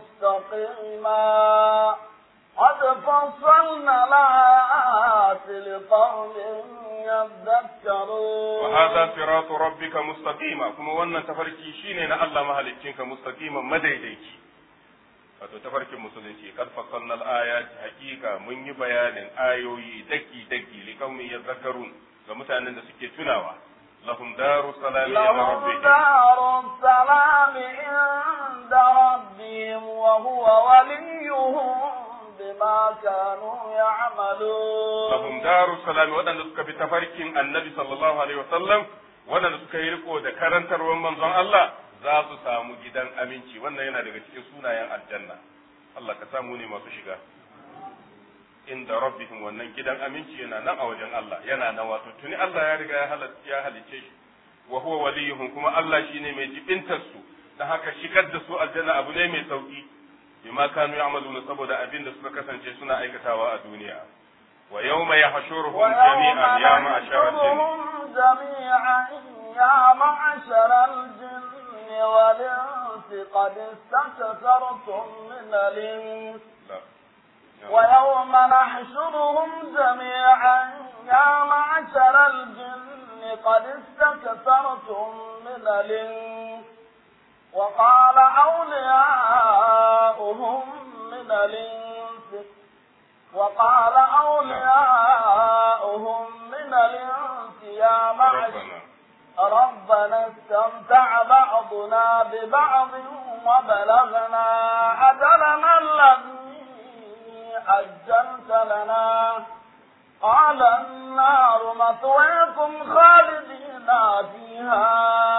مستقيما قد فصلنا الآيات لقوم يذكرون وهذا صراط ربك مستقيما كما wannan tafarki shine na Allah mahaliccinka mustaqiman madaidaici wato tafarkin musulunci kad fassalna al-ayat haqiqa mun yi bayanin ayoyi daki daki liqaumin yadhakkarun ga mutanen da suke tunawa lahum daru salami inda لهم rabbihim دار السلام عند ربهم وهو وليهم بما كانوا يعملون lahum daru salami waɗanda suka bi tafarkin annabi sallallahu alaihi wasallam waɗanda suka yi riko da karantarwar manzon Allah za su samu gidan aminci wannan yana daga cikin sunayen aljanna Allah ka samu ne masu shiga inda rabbihim wannan gidan aminci yana nan a wajen Allah yana nan wato tuni Allah ya riga ya halatta ya halice shi wa huwa waliyuhum kuma Allah shine mai jibintar su dan haka shigar da su aljanna abu ne mai sauki bima kanu ya'maluna saboda abin da suka kasance suna aikatawa a duniya wa yawma yahshuruhum ويوم jami'an ya ma'ashara al-jinn نحشرهم جميعا يا معشر الجن والإنس قد استكثرتم من الإنس لا. ويوم نحشرهم جميعا يا معشر الجن قد استكثرتم من الإنس وقال أولياؤهم من الإنس وقال أولياؤهم من الإنس يا معشر ربنا ربنا استمتع بعضنا ببعض وبلغنا أجلنا الذي أجلت لنا قال النار مثويكم خالدين فيها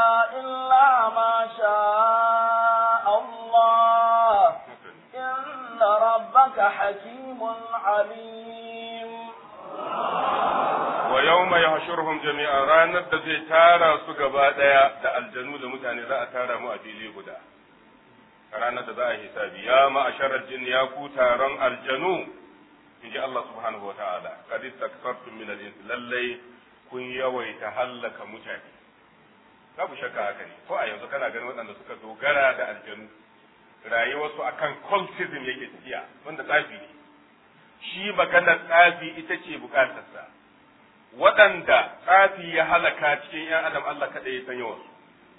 إلا ما شاء الله إن ربك حكيم عليم wa yawma yahshuruhum jami'an ranar da zai tara su gaba daya da aljanu da mutane za a tara mu a fili guda ranar da za a hisabi ya ma'asharar jin ya ku taron aljanu in ji Allah subhanahu wa ta'ala qad istakfartum min al-ins lallai kun yawaita hallaka mutane babu shakka haka ne ko a yanzu kana ganin waɗanda suka dogara da aljanu rayuwarsu akan cultism yake tafiya wanda tsafi ne shi maganar tsafi ita ce bukatarsa waɗanda tsafi ya halaka cikin ‘yan adam Allah kaɗai ya san yawansu.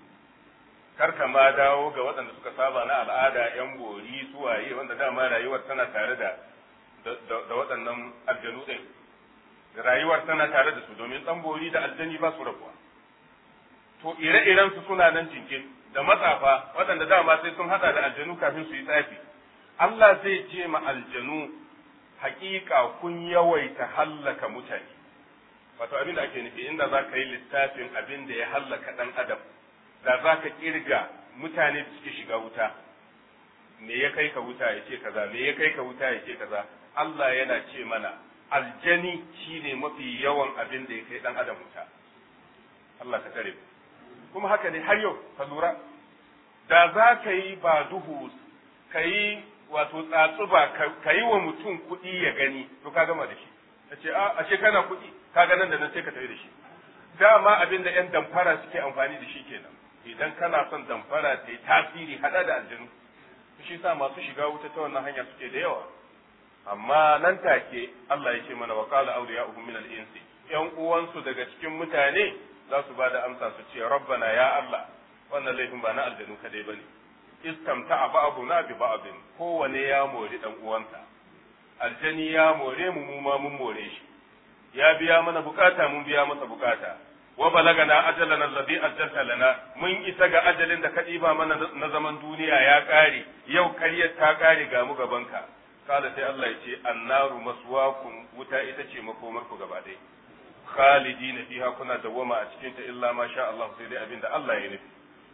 Kar ka ma dawo ga waɗanda suka saba na al'ada ‘yan bori suwaye wanda dama rayuwar tana tare da da waɗannan aljanu ɗin. Rayuwar tana tare da su domin ɗan bori da aljani ba su rabuwa. To ire-iren su suna nan jinkin da matsafa waɗanda dama sai sun haɗa da aljanu kafin su yi tsafi. Allah zai ce ma aljanu haƙiƙa kun yawaita hallaka mutane. wato abin da ake nufi inda za ka yi lissafin abin da ya hallaka ɗan adam da za ka ƙirga mutane da suke shiga wuta me ya kai ka wuta ya ce kaza me ya kai ka wuta ya ce kaza Allah yana ce mana aljani shine mafi yawan abin da ya kai ɗan adam wuta Allah ka tare kuma haka ne har yau ka lura da za ka yi ba duhu ka yi wato tsatsuba ka yi wa mutum kuɗi ya gani to ka gama da shi ta ce a ashe kana kuɗi kaga nan da nan sai ka tafi da shi dama abin da 'yan damfara suke amfani da shi kenan idan kana son damfara ta yi tasiri hada da aljanu shi sa masu shiga wuta ta wannan hanya suke da yawa amma nan take Allah ya ce mana wa qala awliya'uhum min al-insi yan uwansu daga cikin mutane za su ba da amsa su ce rabbana ya Allah wannan laifin ba na aljanu kadai bane istamta'a ba'duna bi ba'din kowane ya mori dan uwansa aljani ya more mu mu ma mun more shi ya biya mana bukata mun biya masa bukata wa balagana ajalana alladhi ajjalta lana mun isa ga ajalin da ka ɗiba mana na zaman duniya ya ƙare yau karyar ta ƙare ga mu gabanka kala sai Allah ya ce annaru maswakum wuta ita ce makomar ku gaba ɗaya khalidina fiha kuna dawwama a cikin ta illa ma sha Allah sai dai abinda Allah ya nufi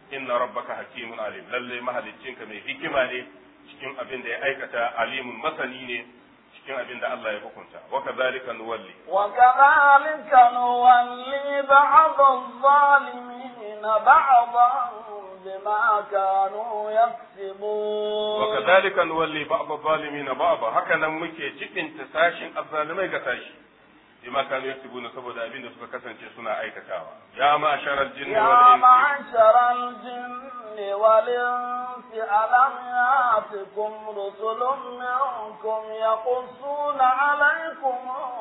inna rabbaka hakimun alim lalle mahaliccinka mai hikima ne cikin abin da ya aikata alimun masani ne cikin abin da Allah ya hukunta wa kadhalika nuwalli wa kadhalika nuwalli ba'd adh-dhalimin ba'dan bima kanu yaksibun wa kadhalika nuwalli ba'd adh-dhalimin ba'd haka nan muke cikin tasashin azzalimai ga sashi bima kanu yaksibun saboda abin da suka kasance suna aikatawa ya ma'sharal jinni wal يا insi معشر الجن والإنس ألم يأتكم رسل منكم يقصون عليكم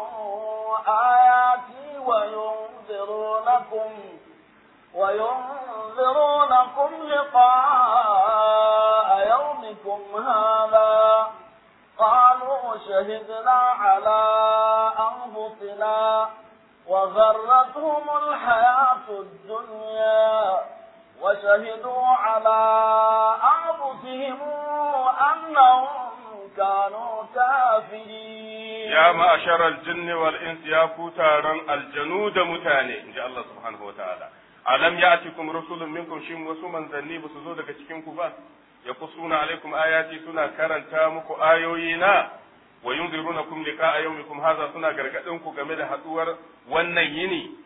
آياتي وينذرونكم وينذرونكم لقاء يومكم هذا قالوا شهدنا على أنفسنا وغرتهم الحياة الدنيا وشهدوا على أنفسهم أنهم كانوا كافرين ya ma'asharal jinni wal insi ya ku taron aljanu da mutane inji Allah subhanahu wataala alam ya'tikum rusulun minkum shin wasu manzanni ba su zo daga cikin ku ba yaqussuna alaikum ayati suna karanta muku ayoyi na wa yunzirunakum liqa'a yawmikum hadha suna gargadin ku game da haduwar wannan yini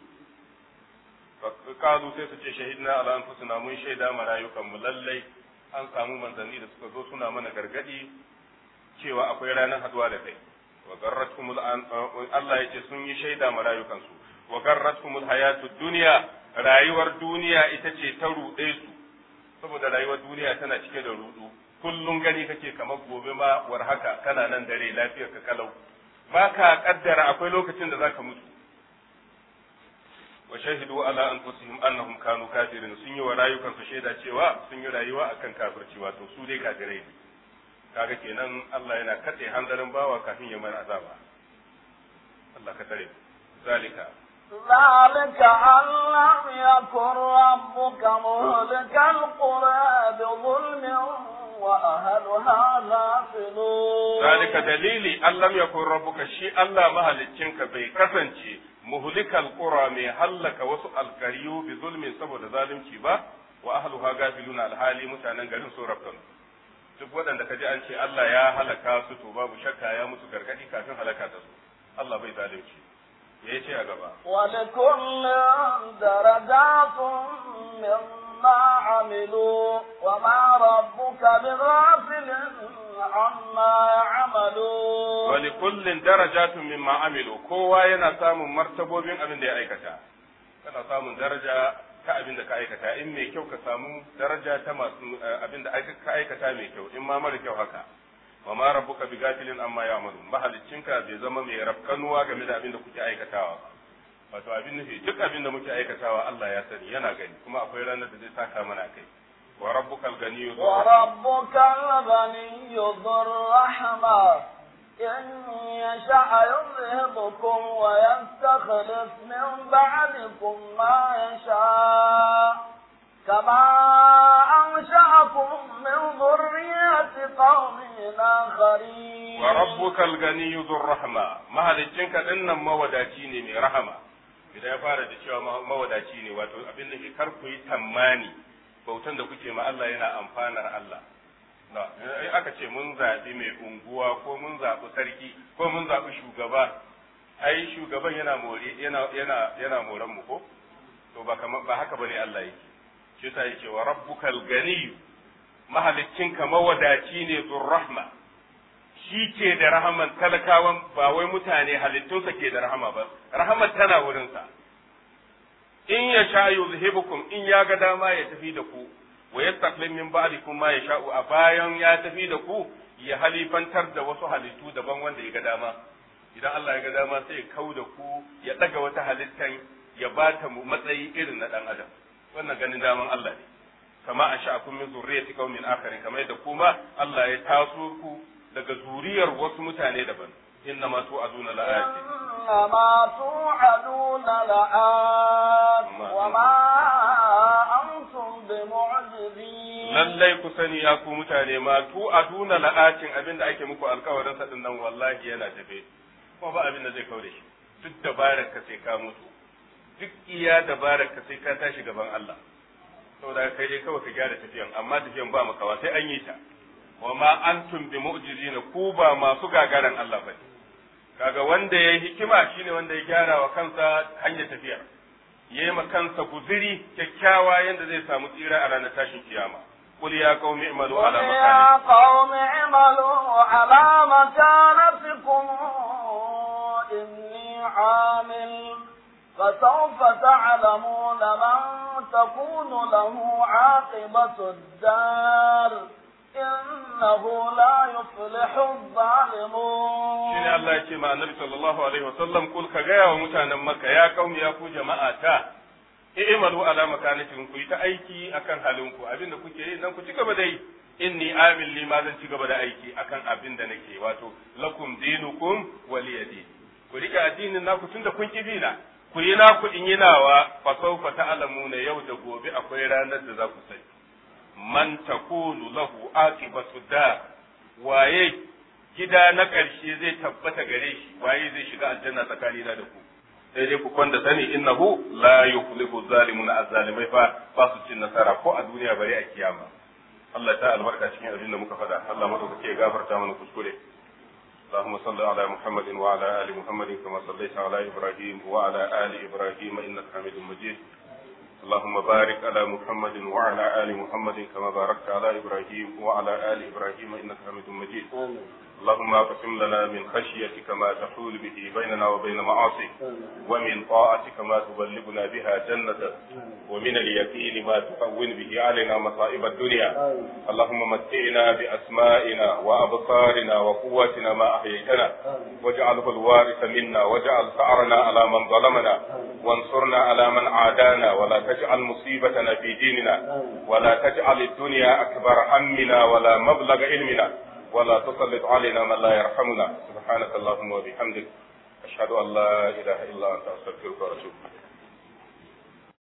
kazu sai su ce shahidna ala anfusina mun shaida ma rayukan mu lallai an samu manzanni da suka zo suna mana gargadi cewa akwai ranar haduwa da kai wa garratkumul an Allah yace sun yi shaida ma rayukansu wa garratkumul hayatud dunya rayuwar duniya ita ce ta ruɗe su saboda rayuwar duniya tana cike da rudu kullum gani kake kamar gobe ma war haka kana nan dare lafiyar ka kalau ba ka kaddara akwai lokacin da zaka mutu wa shahidu ala anfusihim annahum kanu kafirin sun yi wa rayukansu shaida cewa sun yi rayuwa akan kafirci wato su dai kafirai ne kaga kenan Allah yana katse hanzarin bawa kafin ya mai azaba Allah ka tare zalika ذلك أن لم يكن ربك مهلك القرى بظلم وأهلها غافلون ذلك dalili an lam yakun rabbuka shi Allah mahaliccinka bai kasance muhlikal qura mai hallaka wasu alkariyu bi zulmin saboda zalunci ba wa ahluha gafiluna alhali mutanen garin sun rabkan duk waɗanda kaji an ce Allah ya halaka su to babu shakka ya musu gargadi kafin halaka ta su Allah bai zalunci ya ce a gaba ولكل درجات مما عملوا وما ربك بغافل عما يعملون wali kullin darajatun mimma amilu kowa yana samun martabobin abin da ya aikata kana samun daraja ta abin da ka aikata in mai kyau ka samu daraja ta masu abin da ka aikata mai kyau in ma mara kyau haka wa ma rabbuka bi gafilin amma ya'malun mahaliccinka bai zama mai rafkanuwa game da abin da kuke aikatawa ba wato abin nufi duk abin da muke aikatawa Allah ya sani yana gani kuma akwai ranar da zai saka mana kai wa rabbukal ganiyyu dhur rahma. وربك الغني ذو الرحمة إن يشاء يذهبكم ويستخلف من بعدكم ما يشاء كما أنشأكم من ذرية قوم آخرين wa rabbukal ganiyyu dhur rahma mahaliccinka dinnan mawadaci ne mai rahama idan ya fara da cewa ma- mawadaci ne wato abin da ke kar ku yi tammani bautan da kuke ma Allah yana amfanar Allah na in aka ce mun zaɓi mai unguwa ko mun zaɓi sarki ko mun zaɓi shugaba ai shugaban yana more yana yana yana moran mu ko to ba kamar ba haka bane Allah yake shi yasa yake wa rabbukal ganiyyu mahaliccinka mawadaci ne zur rahma shi ke da rahaman talakawan ba wai mutane halittunsa ke da rahama ba rahamar tana wurinsa in ya sha yuzhibukum in ya ga dama ya tafi da ku wa yastaqlim min ba'dikum ma yasha'u a bayan ya tafi da ku ya halifantar da wasu halittu daban wanda ya ga dama idan Allah ya ga dama sai ya kau da ku ya daga wata halittan ya ba ta mu matsayi irin na dan adam wannan ganin daman Allah ne kama a sha'akun min zurriyati qaumin akharin kamar yadda kuma Allah ya taso ku daga zuriyar wasu mutane daban inna ma tu'aduna la'ati إنما توعدون لآت وما أنتم بمعجزين lallai ku sani ya ku mutane ma tu'aduna la'atin abinda ake muku alkawarin sa din nan wallahi yana tafe kuma ba abin da zai kaure shi duk dabarar ka sai ka mutu duk iya dabarar ka sai ka tashi gaban Allah saboda kai dai kawai ka gyara tafiyan amma tafiyan ba makawa sai an yi ta wa ma antum bi mu'jizina ku ba masu gagaran Allah bane kaga wanda yayi hikima shine wanda ya gyara wa kansa hanyar tafiyar yayi ma kansa guziri kyakkyawa yanda zai samu tsira a ranar tashin kiyama قل يا قوم اعملوا على قل يا قوم اعملوا على مكانتكم إني عامل فسوف تعلمون من تكون له عاقبة الدار إنه لا يفلح الظالمون shine Allah ya ce ma annabi sallallahu alaihi wasallam kul ka gaya wa mutanen makka ya kaumi ya ku jama'a ta i'malu ala makanatikum ku yi ta aiki akan halinku abinda kuke yi nan ku ci gaba da yi inni amil li ma zan ci gaba da aiki akan abin da nake wato lakum dinukum waliyadi ku rika addinin naku tunda kun ki bina ku yi naku in yi nawa fa sawfa ta'lamuna yau da gobe akwai ranar da za ku sani man takunu lahu aqibatu da waye gida na ƙarshe zai tabbata gare shi waye zai shiga aljanna tsakanina da ku sai dai ku kwanda sani innahu la yuflihu zalimun azzalimai fa ba su cin nasara ko a duniya bare a kiyama Allah ta albarka cikin abin da muka faɗa Allah madaukake ya gafarta mana kuskure اللهم صل على محمد وعلى ال محمد كما صليت على ابراهيم وعلى ال ابراهيم انك حميد مجيد اللهم بارك على محمد وعلى ال محمد كما باركت على ابراهيم وعلى ال ابراهيم انك حميد مجيد اللهم اقسم لنا من خشيتك ما تحول به بيننا وبين معاصيك ومن طاعتك ما تبلغنا بها جنتك ومن اليقين ما تهون به علينا مصائب الدنيا اللهم متعنا باسمائنا وابصارنا وقوتنا ما احييتنا واجعله الوارث منا واجعل ثارنا على من ظلمنا وانصرنا على من عادانا ولا تجعل مصيبتنا في ديننا ولا تجعل الدنيا اكبر همنا ولا مبلغ علمنا ولا تسلط علينا من لا يرحمنا سبحانك اللهم وبحمدك أشهد أن لا إله إلا أنت أستغفرك وأتوب إليك